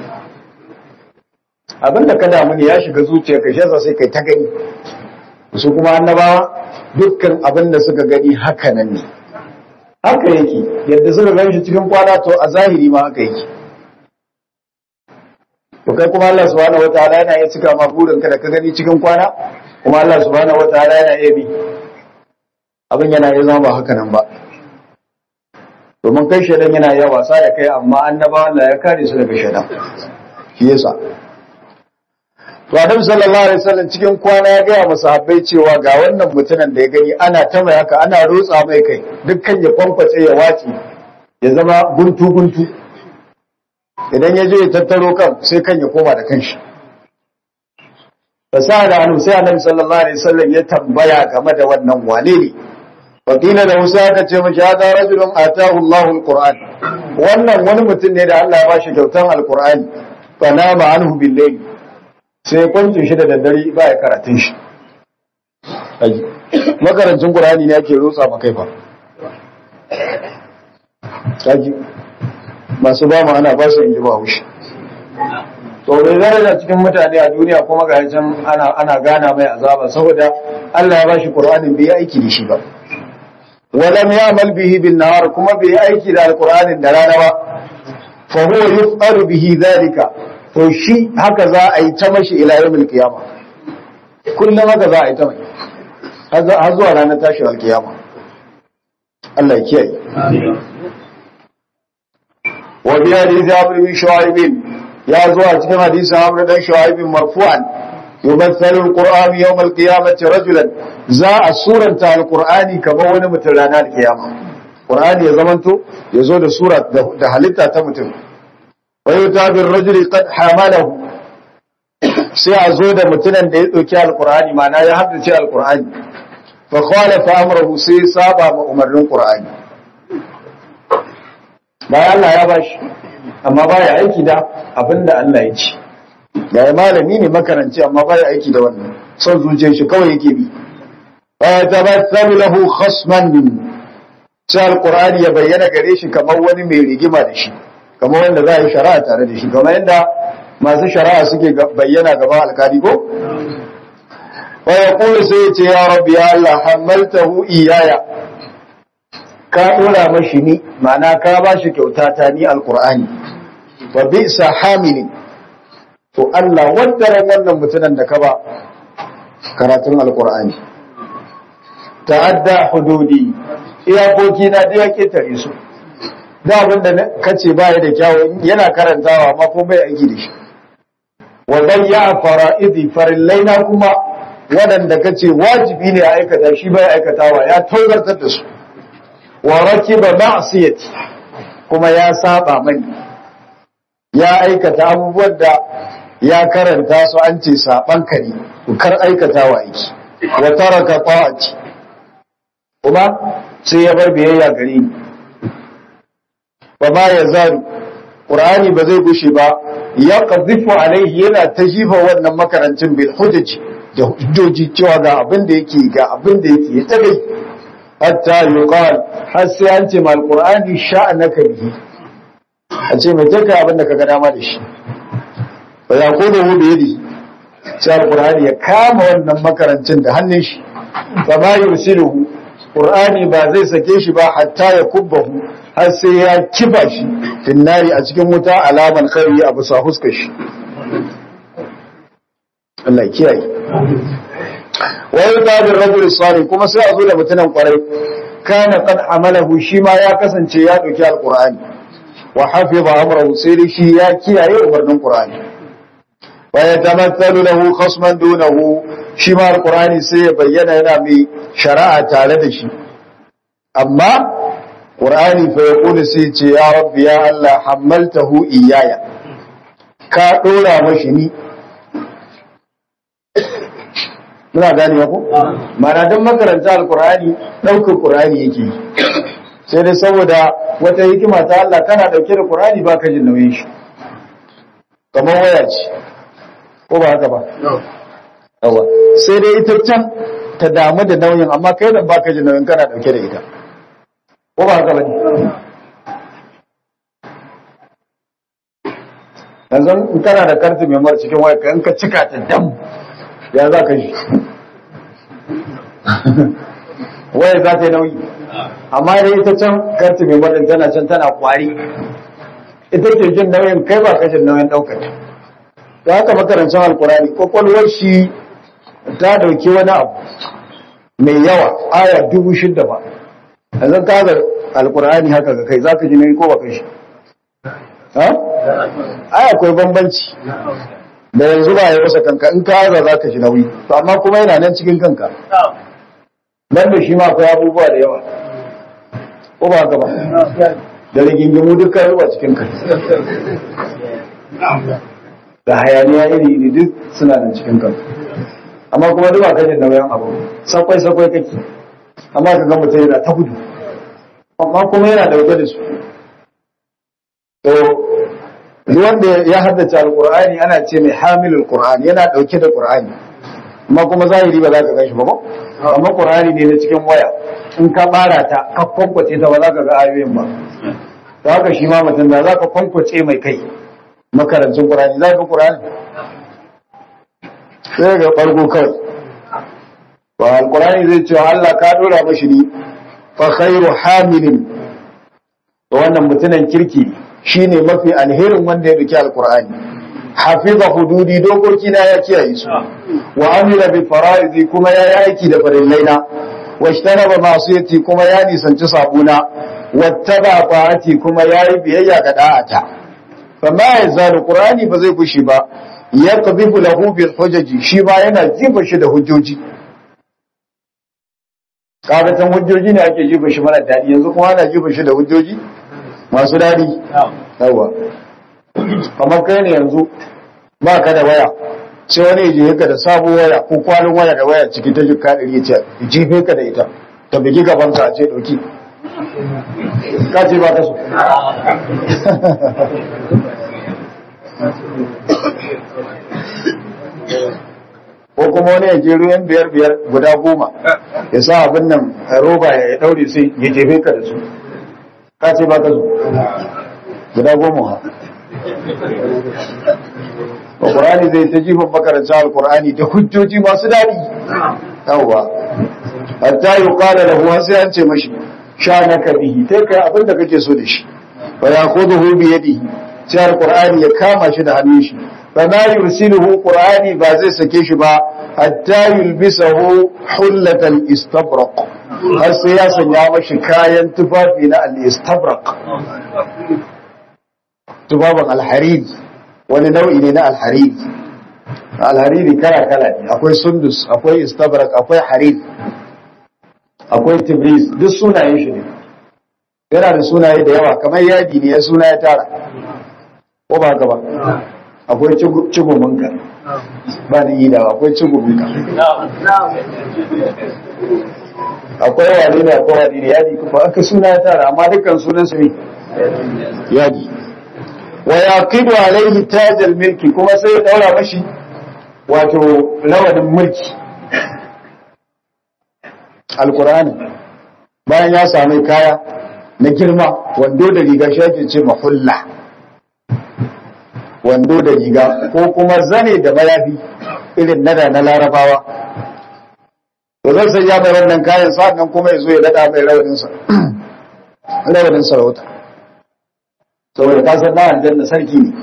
abinda ka damu ne ya shiga zuciya ka shi yasa sai kai ta gani su kuma annabawa dukkan abin da suka gani haka nan ne haka yake yadda suka gan shi cikin kwana to a zahiri ma haka yake to kai kuma Allah subhanahu wataala yana iya cika ma burinka da ka gani cikin kwana kuma Allah subhanahu wataala yana iya bi abin yana iya zama ba haka nan ba domin kai shaidan yana iya wasa da kai amma annabawa Allah ya kare su daga shaidan shi yasa To Adam sallallahu alaihi wasallam cikin kwana ya gaya masa habbai cewa ga wannan mutumin da ya gani ana ta mai haka ana rotsa mai kai dukkan ya kwankwace ya wace ya zama guntu guntu idan ya je ya tattaro kan sai kan ya koma da kanshi fasa da hannu sai annabi sallallahu alaihi wasallam ya tambaya game da wannan wane ne wakila da Musa ka ce mashi hada rajulun atahu Allahu alquran wannan wani mutum ne da Allah ya bashi kyautan alqur'ani fa nama anhu bil layl sai kwance shi da daddare ba ya karatun shi makarancin ƙurani ne ake rotsa makai fa kaji masu ba mu ana ba su inji ba wushi to bai daraja cikin mutane a duniya kuma ga can ana ana gana mai azaba saboda Allah ya ba shi Qur'anin bai aiki da shi ba walam ya'mal bihi bin nahar kuma bai aiki da alqur'anin da rana ba fa huwa yuf'alu bihi dhalika to shi haka za a yi ta mashi ila yawmil qiyama kullum haka za a yi ta mai har zuwa ranar tashi alkiyama Allah ya kiyaye wa bi hadisi Amr bin Shu'aib ya zo a cikin hadisin Amr dan Shu'aib marfu'an yumathalu al-Qur'an yawm al-qiyamati rajulan za a suranta al-Qur'ani kamar wani mutum ranar kiyama Qur'ani ya zamanto ya zo da sura da halitta ta mutum ويؤتى بالرجل قد حمله sai a zo da mutumin da ya ɗauki alkur'ani mana ya haddace alkur'ani fa khalafa amrahu sai saba ma umarnin qur'ani bayan Allah ya bashi amma baya aiki da abinda Allah ya ce da malami ne makaranci amma baya aiki da wannan son zuciyar shi kawai yake bi fa tabathalu lahu khasman sai alkur'ani ya bayyana gare shi kamar wani mai rigima da shi kamar wanda za a yi shari'a tare da shi kamar yadda masu shari'a suke bayyana gaba alkali ko wa ya kula sai ya ce ya rabbi ya Allah hamaltahu iyaya ka dora mashi ni ma'ana ka ba shi kyauta ta ni alqur'ani wa bi'sa hamili to Allah waddaran wannan mutumin da ka ba karatun alqur'ani ta'adda hududi iyakoki na da ya ketare su da abin da kace baya da kyawu yana karantawa amma ko bai aiki da shi wa bayya fara'idi farillaina kuma waɗanda kace wajibi ne a aikata shi bai aikatawa ya taugartar da su wa rakiba ma'siyati kuma ya saba mani ya aikata abubuwan da ya karanta su an ce saban ka ne kar aikatawa aiki wa taraka ta'ati kuma sai ya bar biyayya gare ni ba ma ya zaru ƙur'ani ba zai gushe ba ya ƙazifu alaihi yana ta jifa wannan makarancin bil hujjaji da hujjoji cewa ga abin da yake ga abin da yake ya tagai hatta yuqal har sai an ce mal qur'ani sha'anaka bihi a ce mai taka abin da ka ga dama da shi ba ya kodo hu da yadi sai alqur'ani ya kama wannan makarancin da hannun shi fa ma yursiluhu qur'ani ba zai sake shi ba hatta ya kubbahu har sai ya kiba shi finnari a cikin wuta alaman khairi a bisa huskar shi Allah ya kiyaye wa yuta bil rajul salih kuma sai a zo da mutumin kwarai kana qad amalahu shi ma ya kasance ya dauki alqur'ani wa hafiza amrahu sai dai shi ya kiyaye umarnin qur'ani wa yatamathalu lahu khasman dunahu shi ma alqur'ani sai ya bayyana yana mai shari'a tare da shi amma Qur'ani fa yaqulu sai ce ya rabbi ya Allah hammaltahu iyaya ka dora mashi ni muna gane ko mana dan makaranta alqur'ani daukar qur'ani yake sai dai saboda wata hikima ta Allah kana dauke da qur'ani baka jin nauyin shi kamar waya ce ko ba haka ba yawa sai dai ita can ta damu da nauyin amma kai da baka jin nauyin kana dauke da ita ko ba haka bane yanzu in kana da karti mai mara cikin waya ka in ka cika ta dam ya za ka yi waya za ta yi nauyi amma dai ita can karti mai mara tana can tana kwari ita ke jin nauyin kai ba ka jin nauyin ɗaukar ta da haka makarancin alkurani kwakwalwar shi ta dauki wani abu mai yawa aya dubu shidda ba yanzu ka ga alkurani haka ga kai za ka ji nauyi ko ba kai shi ai akwai bambanci da yanzu ba ya wasa kanka in ka haza za ka ji nauyi to amma kuma yana nan cikin kanka nan da shi ma akwai abubuwa da yawa ko ba haka ba da rigingimu dukkan ruwa cikin kai da hayaniya iri iri duk suna nan cikin kanka amma kuma duk ba ka jin nauyin abu sakwai sakwai kake amma ka ga mutum yana ta gudu amma kuma yana dauke da su to duk wanda ya haddace alqur'ani ana ce mai hamilul qur'ani yana dauke da qur'ani amma kuma zahiri ba za ka gashi ba ko amma qur'ani ne na cikin waya in ka bara ta ka kwankwace ta ba za ka ga ayoyin ba to haka shi ma mutum da za ka kwankwace mai kai makarancin qur'ani za ka qur'ani sai ga bargo kawai ba alqur'ani zai ce Allah ka dora mashi ni fa khairu hamilin to wannan mutumin kirki shine mafi alherin wanda ya rike alqur'ani hafiza hududi dokoki na ya kiyaye su wa amila bi faraizi kuma ya yi aiki da farillaina wa ishtaraba masiyati kuma ya nisanci sabuna wattaba ta'ati kuma ya yi biyayya ga da'ata fa ma yazalu qur'ani ba zai fushi ba yaqdhifu lahu bil hujaji shi ba yana jifa shi da hujjoji kabatan hujjoji ne ake jifa shi mara dadi yanzu kuma ana jifa shi da hujjoji masu dadi yawa kamar kai ne yanzu ba ka da waya sai wani je ka da sabon waya ko kwanin waya da waya ciki ta jikka ɗari ya ce jife ka da ita ta bugi gaban ka a ce ɗauki ka ce ba ka so ko kuma wani ya je ruwan biyar biyar guda goma ya sa abin nan roba ya daure sai ya jefe ka da su ka ce ba ka so guda goma ha Al-Qur'ani zai ta jifan makaranta Al-Qur'ani da hujjoji masu daɗi. Yawwa. Hatta yi ƙada da huwa sai an ce mashi sha na bihi ta kai abin da kake so da shi. Ba ya ko zuhu biye dihi sai Al-Qur'ani ya kama shi da hannun shi. Ba na yursiluhu Qur'ani ba zai sake shi ba hatta yulbisahu hullatan istabraq. Har sai ya sanya mashi kayan tufafi na al-istabraq. Tufafin al-harid wani nau'i ne na alhariri alhariri kala-kala ne akwai sundus akwai istabrak akwai harir akwai tibris duk sunayen shi ne yana da sunaye da yawa kamar yadi ne ya suna ya tara ko ba gaba akwai cigumunka ba ni yi da akwai cigumunka akwai wani ne akwai wani ne yadi kuma aka suna ya tara amma dukkan sunan su ne yadi wa yaqidu alaihi tajal milki kuma sai ya daura mashi wato lawadin mulki alqur'ani bayan ya sami kaya na girma wando da riga shi ake ce mahulla wando da riga ko kuma zane da mayafi irin nada na larabawa to zan sai ya mai wannan kayan sa'an kuma ya zo ya dada mai rawaninsa rawanin sarauta saboda ka san na aljanna sarki ne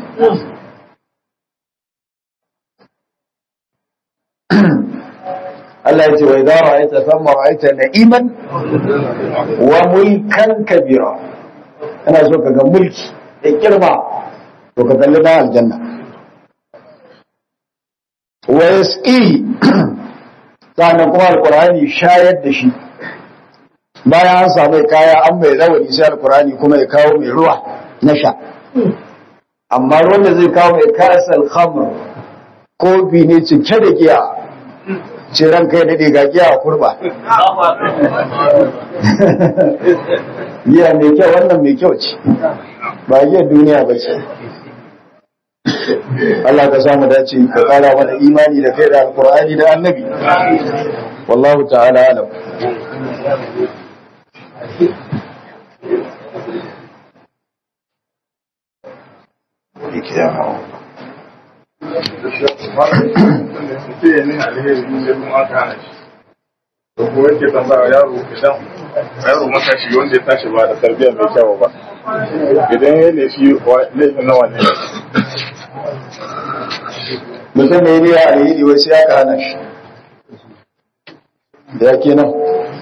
Allah ya ce wa idza ra'aita thumma ra'aita na'iman wa mulkan kabira ana so ka ga mulki da girma to ka kalli na aljanna wa yasqihi sannan kuma alqur'ani shayar da shi bayan an samu kaya an mai rawani sai alqur'ani kuma ya kawo mai ruwa na sha amma ruwan da zai kawo mai kasar khamr kofi ne cike da giya ce ran kai daɗe ga giya a kurba giya mai kyau wannan mai kyau ce ba giya duniya ba ce Allah ka samu dace ka kara mana imani da kai da alkur'ani da annabi wallahu ta'ala alam Ikiyama. ko yake tambaya yaro idan yaro matashi wanda ya tashi ba da tarbiyya mai kyau ba idan ya ne shi laifin nawa ne mutum ne ne a yi wai sai aka hana shi da yake nan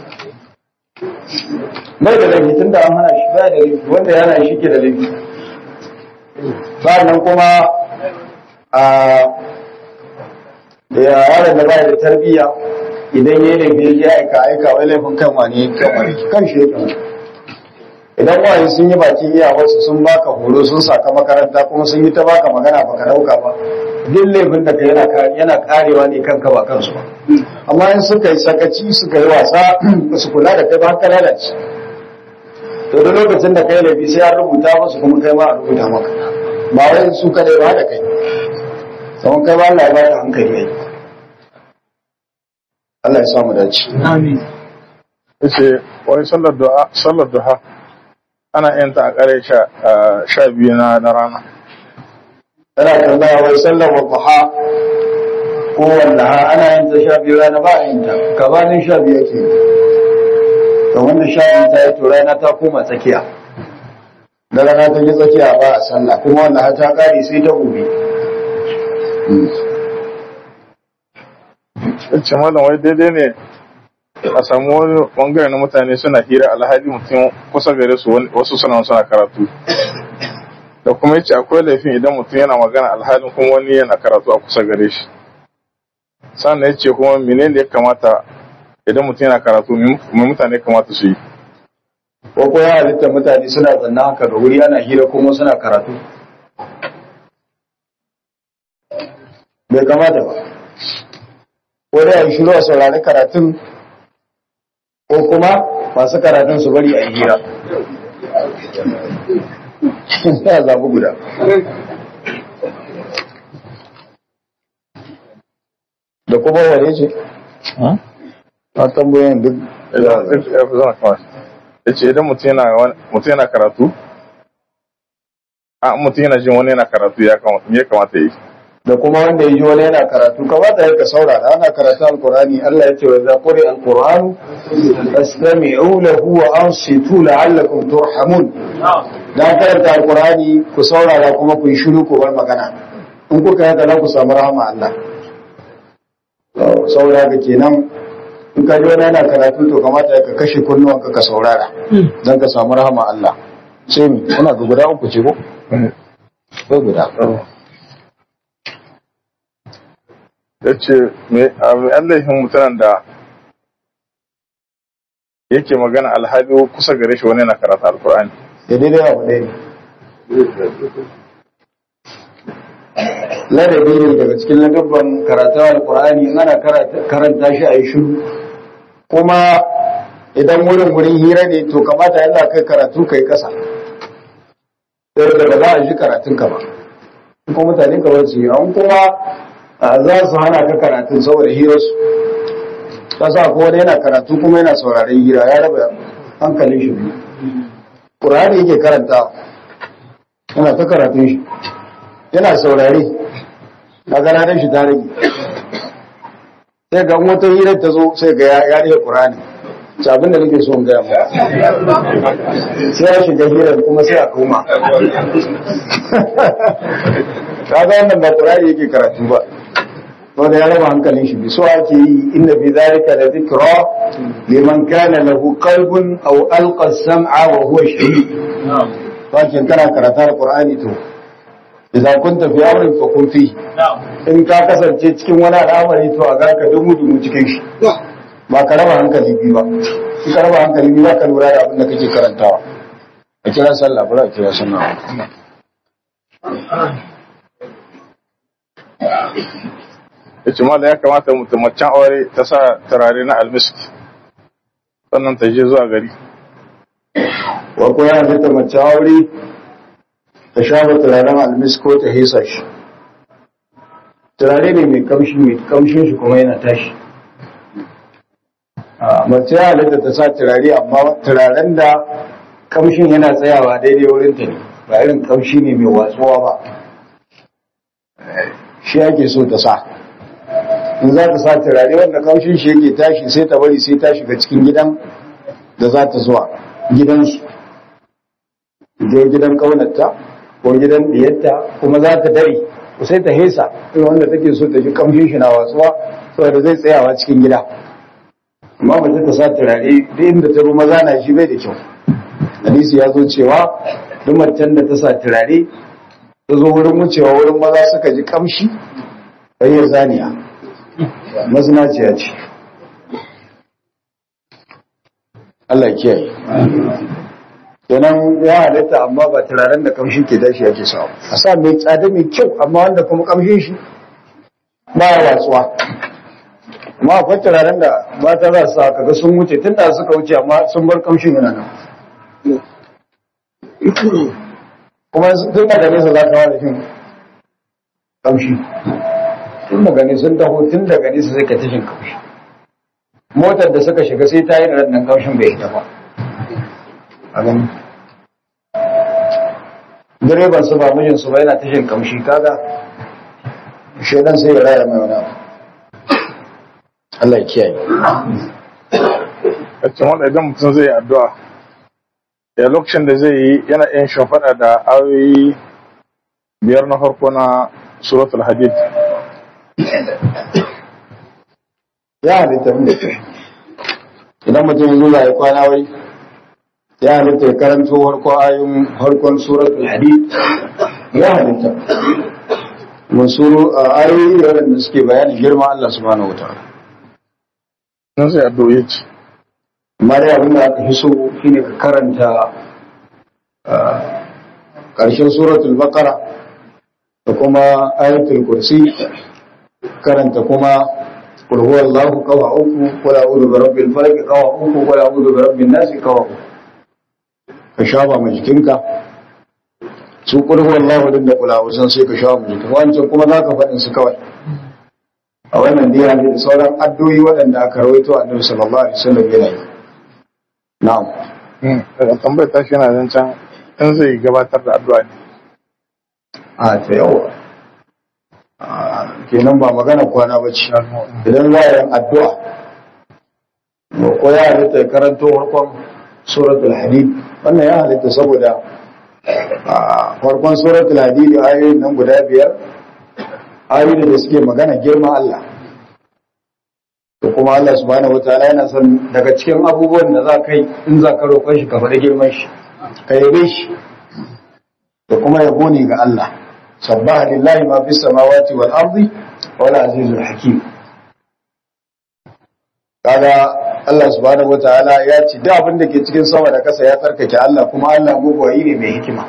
mai da laifi tun da an hana shi ba da laifi wanda ya hana shi ke da laifi nan kuma a da yaron da ba da tarbiyya idan ya laifi ya aika aika wai laifin kan wani kan wani kan shi yake idan waye sun yi bakin iyawarsu sun baka horo sun saka makaranta kuma sun yi ta baka magana baka dauka ba duk laifin da ka yana yana karewa ne kanka ba kansu ba amma in suka yi sakaci suka yi wasa ba su kula da kai ba ka lalace to da lokacin da kai laifi sai an rubuta musu kuma kai ma a rubuta maka ba wai su kadai ba da kai tsawon kai ba Allah ya baka hankali ne Allah ya samu dace Amin. yace wani sallar duha sallar duha ana yin ta a kare sha sha biyu na na rana tana tambaya wai sallar wadduha ko wallaha ana yin ta sha biyu rana ba a yin ta gabanin sha biyu ake yi to wanda sha biyu ta yi to rana ta koma tsakiya da rana ta yi tsakiya ba a sallah kuma wanda har ta kare sai ta gobe yace mallam wai daidai ne a samu wani bangare na mutane suna hira alhali mutum kusa gare su wani- wasu suna suna karatu da kuma yace akwai laifin idan mutum yana magana alhalin kuma wani yana karatu a kusa gare shi sannan yace kuma menene ya kamata idan mutum yana karatu me mutane kamata su yi ko ko ya halitta mutane suna zanna haka ga wuri ana hira kuma suna karatu bai kamata ba ko dai a yi shiru a saurari karatun ko kuma masu karatun su bari a yi hira ya zaɓi guda da kuma wane ce a tambayoyin duk ya ce idan mutum yana wani- mutum yana karatu a mutum yana jin wani yana karatu ya kamata me ya kamata yi da kuma wanda ya ji wani yana karatu kamata ya ka saurara ana karatu alkurani Allah ya ce wa za quri alquranu fastami'u lahu wa ansitu la'allakum turhamun dan karanta alkurani ku saurara kuma ku yi shiru ku bar magana in kuka haka za ku samu rahama Allah To, saboda haka kenan in ka ji wani yana karatu to kamata ya ka kashe kunnuwanka ka saurara dan ka samu rahama Allah sai mi ina ga guda uku ce ko ko guda ya ce me an laifin mutanen da yake magana alhali kusa gare shi wani yana karatu alkur'ani da daidai abu ɗaya ne ladabi ne daga cikin ladabban karatu alkur'ani in ana karata- karanta shi a yi shiru kuma idan wurin wurin hira ne to kamata yana kai karatu kai kasa sai da ba za a ji karatun ka ba in kuma mutane ka bar su yi an kuma a, za su hana ka karatun saboda hirarsu kasa ko wani yana karatu kuma yana sauraren hira ya raba hankalin shi biyu Qur'ani yake karanta yana ta karatun shi yana saurare a ganarin shi ta rage sai ga wata hirar ta zo sai ga ya rike Qur'ani ci abin da nake so in gaya mu sai ya shiga hirar kuma sai a koma kaga wannan ba Qur'ani yake karatu ba wanda ya raba hankalin shi so ake yi inda fi zalika da zikra liman kana lahu qalbun aw alqa as-sam'a wa huwa shahid wakin kana karatar qur'ani to idan kunta fi amrin fa kun fi in ka kasance cikin wani al'amari to a garka dumu dumu cikin shi ba ka raba hankali biyu ba in ka raba hankali biyu ba ka lura da abin da kake karantawa a kira sallah bari a kira sallah ya ce mala ya kamata mutum macen aure ta sa turare na almisk sannan ta je zuwa gari wa ko ya fita mace aure ta shafa turaren almis ko ta hesa shi turare ne mai kamshi mai kamshin shi kuma yana tashi a mace ya halitta ta sa turare amma turaren da kamshin yana tsayawa daidai wurin ta ne ba irin kamshi ne mai watsuwa ba shi ake so ta sa in za ta sa turare wanda kamshin shi yake tashi sai ta bari sai ta shiga cikin gidan da za ta zuwa gidansu je gidan kaunarta ko gidan diyarta kuma za ta dare sai ta hesa irin wanda take so ta ji kamshin shi na watsuwa saboda zai tsayawa cikin gida amma ba ta sa turare duk inda ta ruwa maza na shi bai da kyau hadisi ya zo cewa duk macen da ta sa turare ta zo wurin wucewa wurin maza suka ji kamshi bayyar zaniya mazinaciya ce Allah ya kiyaye kenan ya halitta amma ba turaren da kamshi ke dashi yake sa a sa mai tsada mai kyau amma wanda kuma kamshin shi ba ya watsuwa amma akwai turaren da mata za su sa kaga sun wuce tun da suka wuce amma sun bar kamshin yana nan kuma tun daga nesa za ka wada shin kamshi tun daga nesa sun taho tun daga nesa sai ka tashin kamshi motar da suka shiga sai ta yi da nan kamshin bai hita ba a gani direban su ba mijin su ba yana tashin kamshi kaga shaidan sai ya raya mai wani abu Allah ya kiyaye kacin wanda idan mutum zai yi addu'a ya lokacin da zai yi yana yin shafaɗa da ayoyi biyar na farko na suratul hadid ya halitta idan mutum ya zo ya yi kwana wai ya halitta ya karanto harkon ayoyin harkon suratul hadid ya halitta masuru a ayoyi waɗanda suke bayanin girma Allah subhanahu wa ta'ala nan sai addu'o'i ce amma dai abin da aka fi so shine ka karanta ƙarshen suratul baqara da kuma ayatul kursi karanta kuma qul huwallahu qawa uku qul a'udhu bi rabbil falaq qawa uku qul a'udhu bi rabbin nas qawa uku ka shafa ma jikinka su qul huwallahu din da kula wasan sai ka shafa ma jikinka wancan kuma zaka faɗin su kawai a wannan dai da sauran addu'o'i waɗanda aka rawaito annabi sallallahu alaihi wasallam yana yi na'am daga tambayar tashi yana zancen in zai gabatar da addu'a ne a ta yawa kenan ba magana kwana ba ce idan za a yin addu'a ba ko ya halitta ya karanto farkon suratul hadid wannan ya halitta saboda a farkon suratul hadid ayoyin nan guda biyar ayoyi da suke magana girma Allah da kuma Allah subhanahu wataala yana son daga cikin abubuwan da za ka yi in za ka roƙon shi ka faɗi girman shi ka yabe shi da kuma yabo ne ga Allah sabbaha lillahi ma fis samawati wal ardi wal azizul hakim kaga Allah subhanahu wataala ya ce duk abin da ke cikin sama da kasa ya tsarkake Allah kuma Allah mugwayi ne mai hikima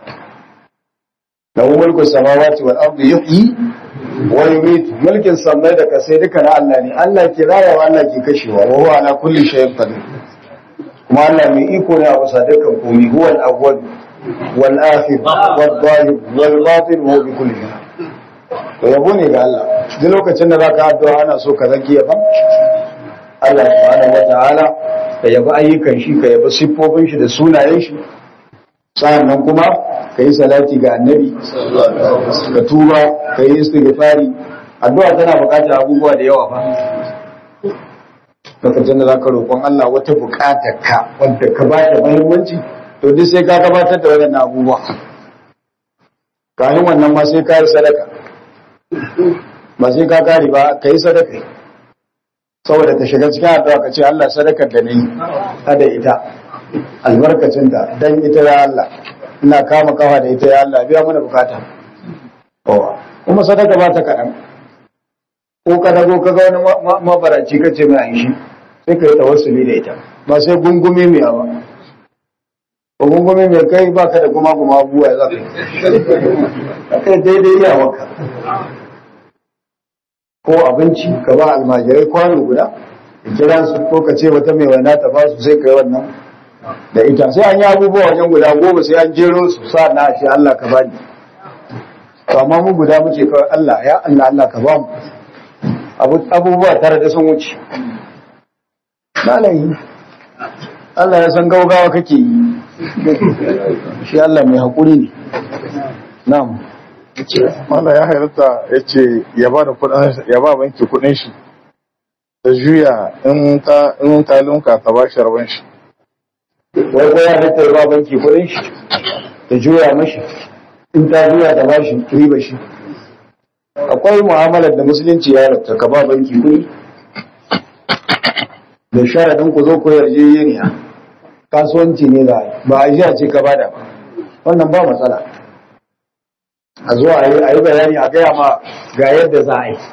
lahu mulku samawati wal ardi yuhyi wa yumiit mulkin samai da kasai duka na Allah ne Allah ke rayawa Allah ke kashewa wa huwa ala kulli shay'in qadir kuma Allah mai iko ne a wasa dukkan komai huwa al-awwal wal akhir wal zahir wal batin wa bi kulli shay to yabo ne ga Allah duk lokacin da zaka addu'a ana so ka zaki yaban Allah subhanahu wataala ka yabi ayyukan shi ka yabi siffofin shi da sunayen shi sa'annan kuma ka yi salati ga annabi ka tuba ka yi istighfari addu'a tana buƙatar abubuwa da yawa fa lokacin da zaka roƙon Allah wata buƙatar ka wanda ka ba ta muhimmanci to duk sai ka gabatar da waɗannan abubuwa kafin wannan ma sai ka yi sadaka ba sai ka kare ba ka yi sadaka saboda ta shiga cikin addu'a ka ce Allah sadakar da nayi kada ita albarkacin da dan ita ya Allah ina kama kafa da ita ya Allah biya mana bukata kuma sadaka ba ta kaɗan ko ka dago ka ga wani mabaraci ka ce mai shi sai ka yi tawassuli da ita ba sai gungume mai ba ba gungume mai kai ba ka da kuma kuma abubuwa ya za ka yi kai daidai iya maka ko abinci ka ba almajirai kwano guda da kira su ko ka ce wata mai wana ta ba su sai ka yi wannan da ita sai an yi abubuwa wajen guda goma sai an jero su sa na shi Allah ka bani to amma mu guda muke kawai Allah ya Allah Allah ka ba mu abubuwa tare da sun wuce malayi Allah ya san gaugawa kake yi shi Allah mai haƙuri ne na'am Mala ya halatta ya ce ya ba da kudin ya ba banki kudin shi da juya in ta in ta lunka ta ba shi rabon shi. wai ko ya halatta ya ba banki kuɗin shi da juya mashi in ta juya ta ba shi riba shi akwai mu'amalar da musulunci ya halatta ka ba banki kuɗi da sharadin ku zo ku yarjejeniya kasuwanci ne za a yi ba a jiya ce ka bada ba wannan ba matsala a zo a yi a yi bayani a gaya ma ga yadda za a yi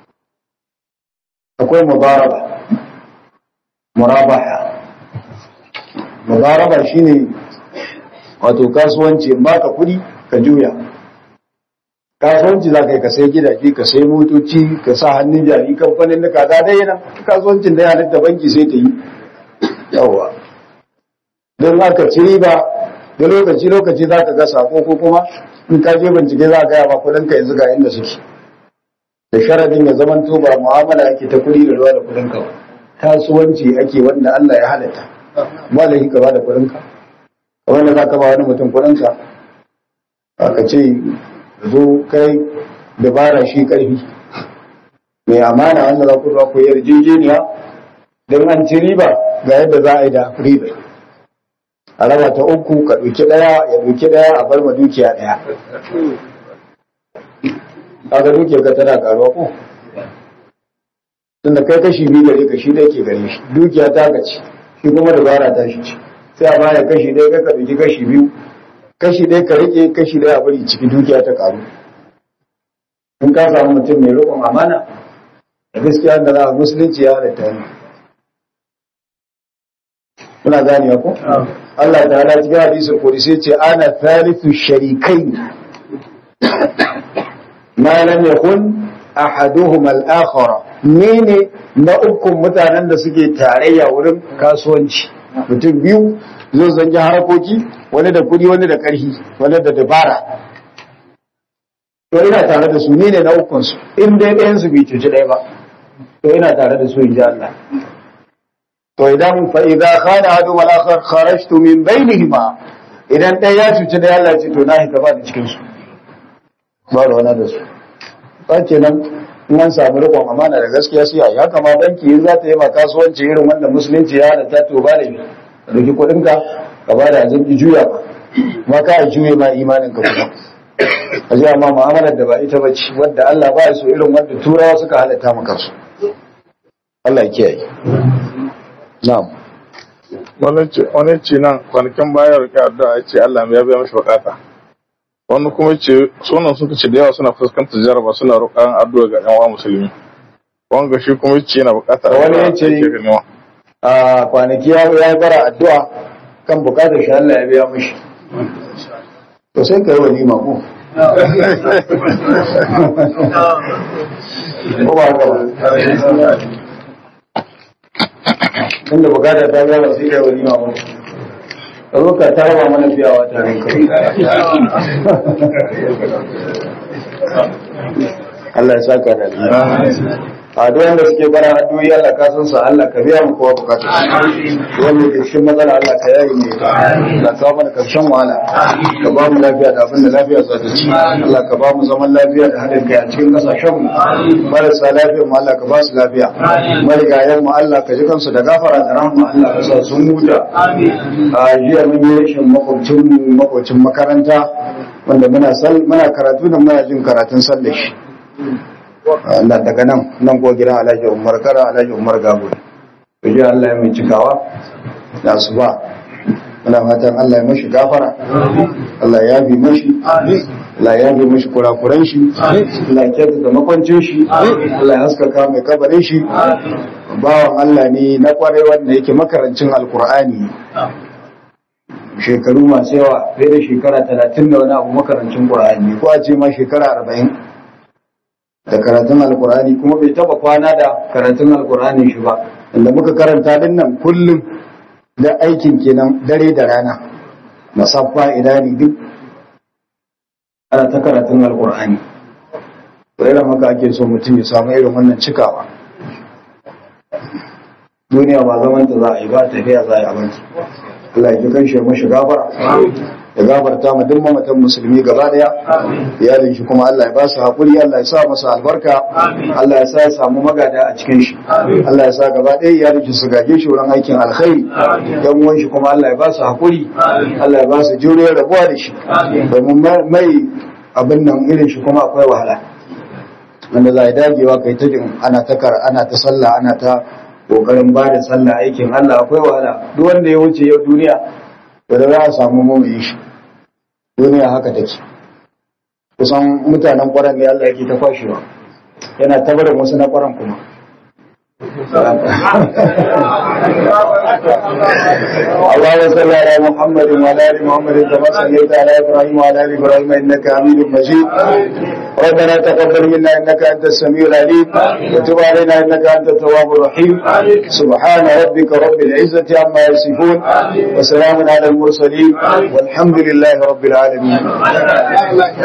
akwai mubaraba murabaha mubaraba shine wato kasuwanci in baka kuɗi ka juya kasuwanci za ka yi ka sai gidaje ka sai motoci ka sa hannun jari kamfanin da kaza dai yana kasuwancin da yanar da banki sai ta yi yawa don haka ci riba da lokaci lokaci za ka ga sako ko kuma in ka je bincike za ka gaya ma kuɗin ka yanzu ga inda suke da sharadin ya zaman to ba mu'amala ake ta kuɗi da ruwa da kuɗin ka ba kasuwanci ake wanda Allah ya halatta ba da ka ba da kuɗin ka kamar da za ka ba wani mutum kuɗin ka aka ce zo kai dabara shi karfi mai amana wanda za ku zuwa ku yarjejeniya don an ci riba ga yadda za a yi da riba a raba ta uku ka ɗauki ɗaya ya ɗauki ɗaya a bar ma dukiya ɗaya kaga dukiyar ka tana karuwa ko tunda kai kashi biyu gare ka shi da yake gare shi dukiya ta ka ci shi kuma dabara ta shi ci sai a baya kashi ɗaya ka ɗauki kashi biyu kashi ɗaya ka rike kashi ɗaya a bari ciki dukiya ta karu in ka samu mutum mai riƙon amana da gaskiya da za a musulunci ya halatta ne muna gane ko Allah ta hada cikin hadisin kodisi ce ana thalithu sharikai ma lam yakun ahaduhum al-akhara ni ne na ukun mutanen da suke tarayya wurin kasuwanci mutum biyu zo zangi harakoki wani da kudi wani da karhi wani da dabara to ina tare da su ni ne na ukun su in dai ɗayan su bai cuci ɗaya ba to ina tare da su in ji Allah to idan fa idza khana hadu mal akhar kharajtu min bainihima idan ɗaya ya cuci ɗaya Allah ce to na hita ba da cikin su ba da wani da su ba kenan in an samu riƙon amana da gaskiya sai ya kama banki in za ta yi ma kasuwanci irin wanda musulunci ya halatta to ba da ka ɗauki kuɗinka ka ba da yanzu ki juya ba ma ka juye ma imanin ka kuma a ji amma mu'amalar da ba ita ba ce wadda Allah ba ya so irin wanda turawa suka halatta maka su Allah ya kiyaye na'am Wani ce wani ce nan kwanakin baya rike addu'a ya ce Allah ya biya mashi bukata. Wani kuma ce sunan suka ce da yawa suna fuskantar jaraba suna roƙon addu'a ga yan uwa musulmi. Wanga shi kuma ce yana buƙatar Wani ya addu'a ce- ake ganewa. a kwanaki ya ya bara addu'a kan bukatar shi Allah ya biya mishi to sai ka yi walima ko ko ba haka ba inda bukatar ta biya ba sai ka yi walima ko ka zo ka tarba mana fiyawa tare kai Allah ya saka da alheri. a duk wanda suke bara addu'o'i Allah ka san sa Allah ka biya mu kowa bukatu wanda ke cikin matsala Allah ka yayi ne Allah ka ba mana karshen wahala ka ba mu lafiya da abin da lafiya za ta ci Allah ka ba mu zaman lafiya da haɗin kai a cikin kasashen mu marasa lafiya mu Allah ka ba su lafiya marigayen mu Allah ka ji kansu da gafara da rahma Allah ka sa sun huta a jiya mun yi rashin makwabcin mu makwabcin makaranta wanda muna sal muna karatu da muna jin karatun sallar shi Allah daga nan nan ko gidan Alhaji Umar Kara Alhaji Umar Gabo to ji Allah ya mai cikawa da su ba muna fatan Allah ya mashi gafara Allah ya bi mashi Allah ya bi mashi kurakuran shi Allah ya kyautata makwancin shi Allah ya haskaka mai kabarin shi bawan Allah ne na kwarai wanda yake makarancin alkur'ani shekaru masu yawa fiye da shekara talatin da wani abu makarancin ƙur'ani ko a ce ma shekara arba'in da karatun alkur'ani kuma bai taba kwana da karatun alkur'ani shi ba inda muka karanta din nan kullum da aikin kenan dare da rana musaffa idani duk ana ta karatun alkur'ani to irin haka ake so mutum ya samu irin wannan cikawa duniya ba zaman ta za a yi ba tafiya za a yi abinci Allah ya ji kan shi mashi gafara ya gafarta ma duk mamatan musulmi gaba daya iyalin shi kuma Allah ya ba su hakuri Allah ya sa masa albarka Allah ya sa ya samu magada a cikin shi Allah ya sa gaba daya iyalin shi su gaje shi wurin aikin alkhairi yan uwan shi kuma Allah ya ba su hakuri Allah ya ba su juriyar rabuwa da shi domin mai abin nan irin shi kuma akwai wahala wanda za a dagewa kai ta jin ana ta kar ana ta sallah ana ta kokarin ba da sallah aikin Allah akwai wahala duk wanda ya wuce yau duniya to da za a samu mamaye shi duniya haka take kusan mutanen kwaran ne Allah yake ta kwashewa yana tabarin wasu na kwaran kuma اللهم صل على محمد وعلى ال محمد كما صليت على ابراهيم وعلى ال ابراهيم انك حميد مجيد ربنا تقبل منا انك انت السميع العليم وتب علينا انك انت التواب الرحيم سبحان ربك رب العزه عما يصفون وسلام على المرسلين والحمد لله رب العالمين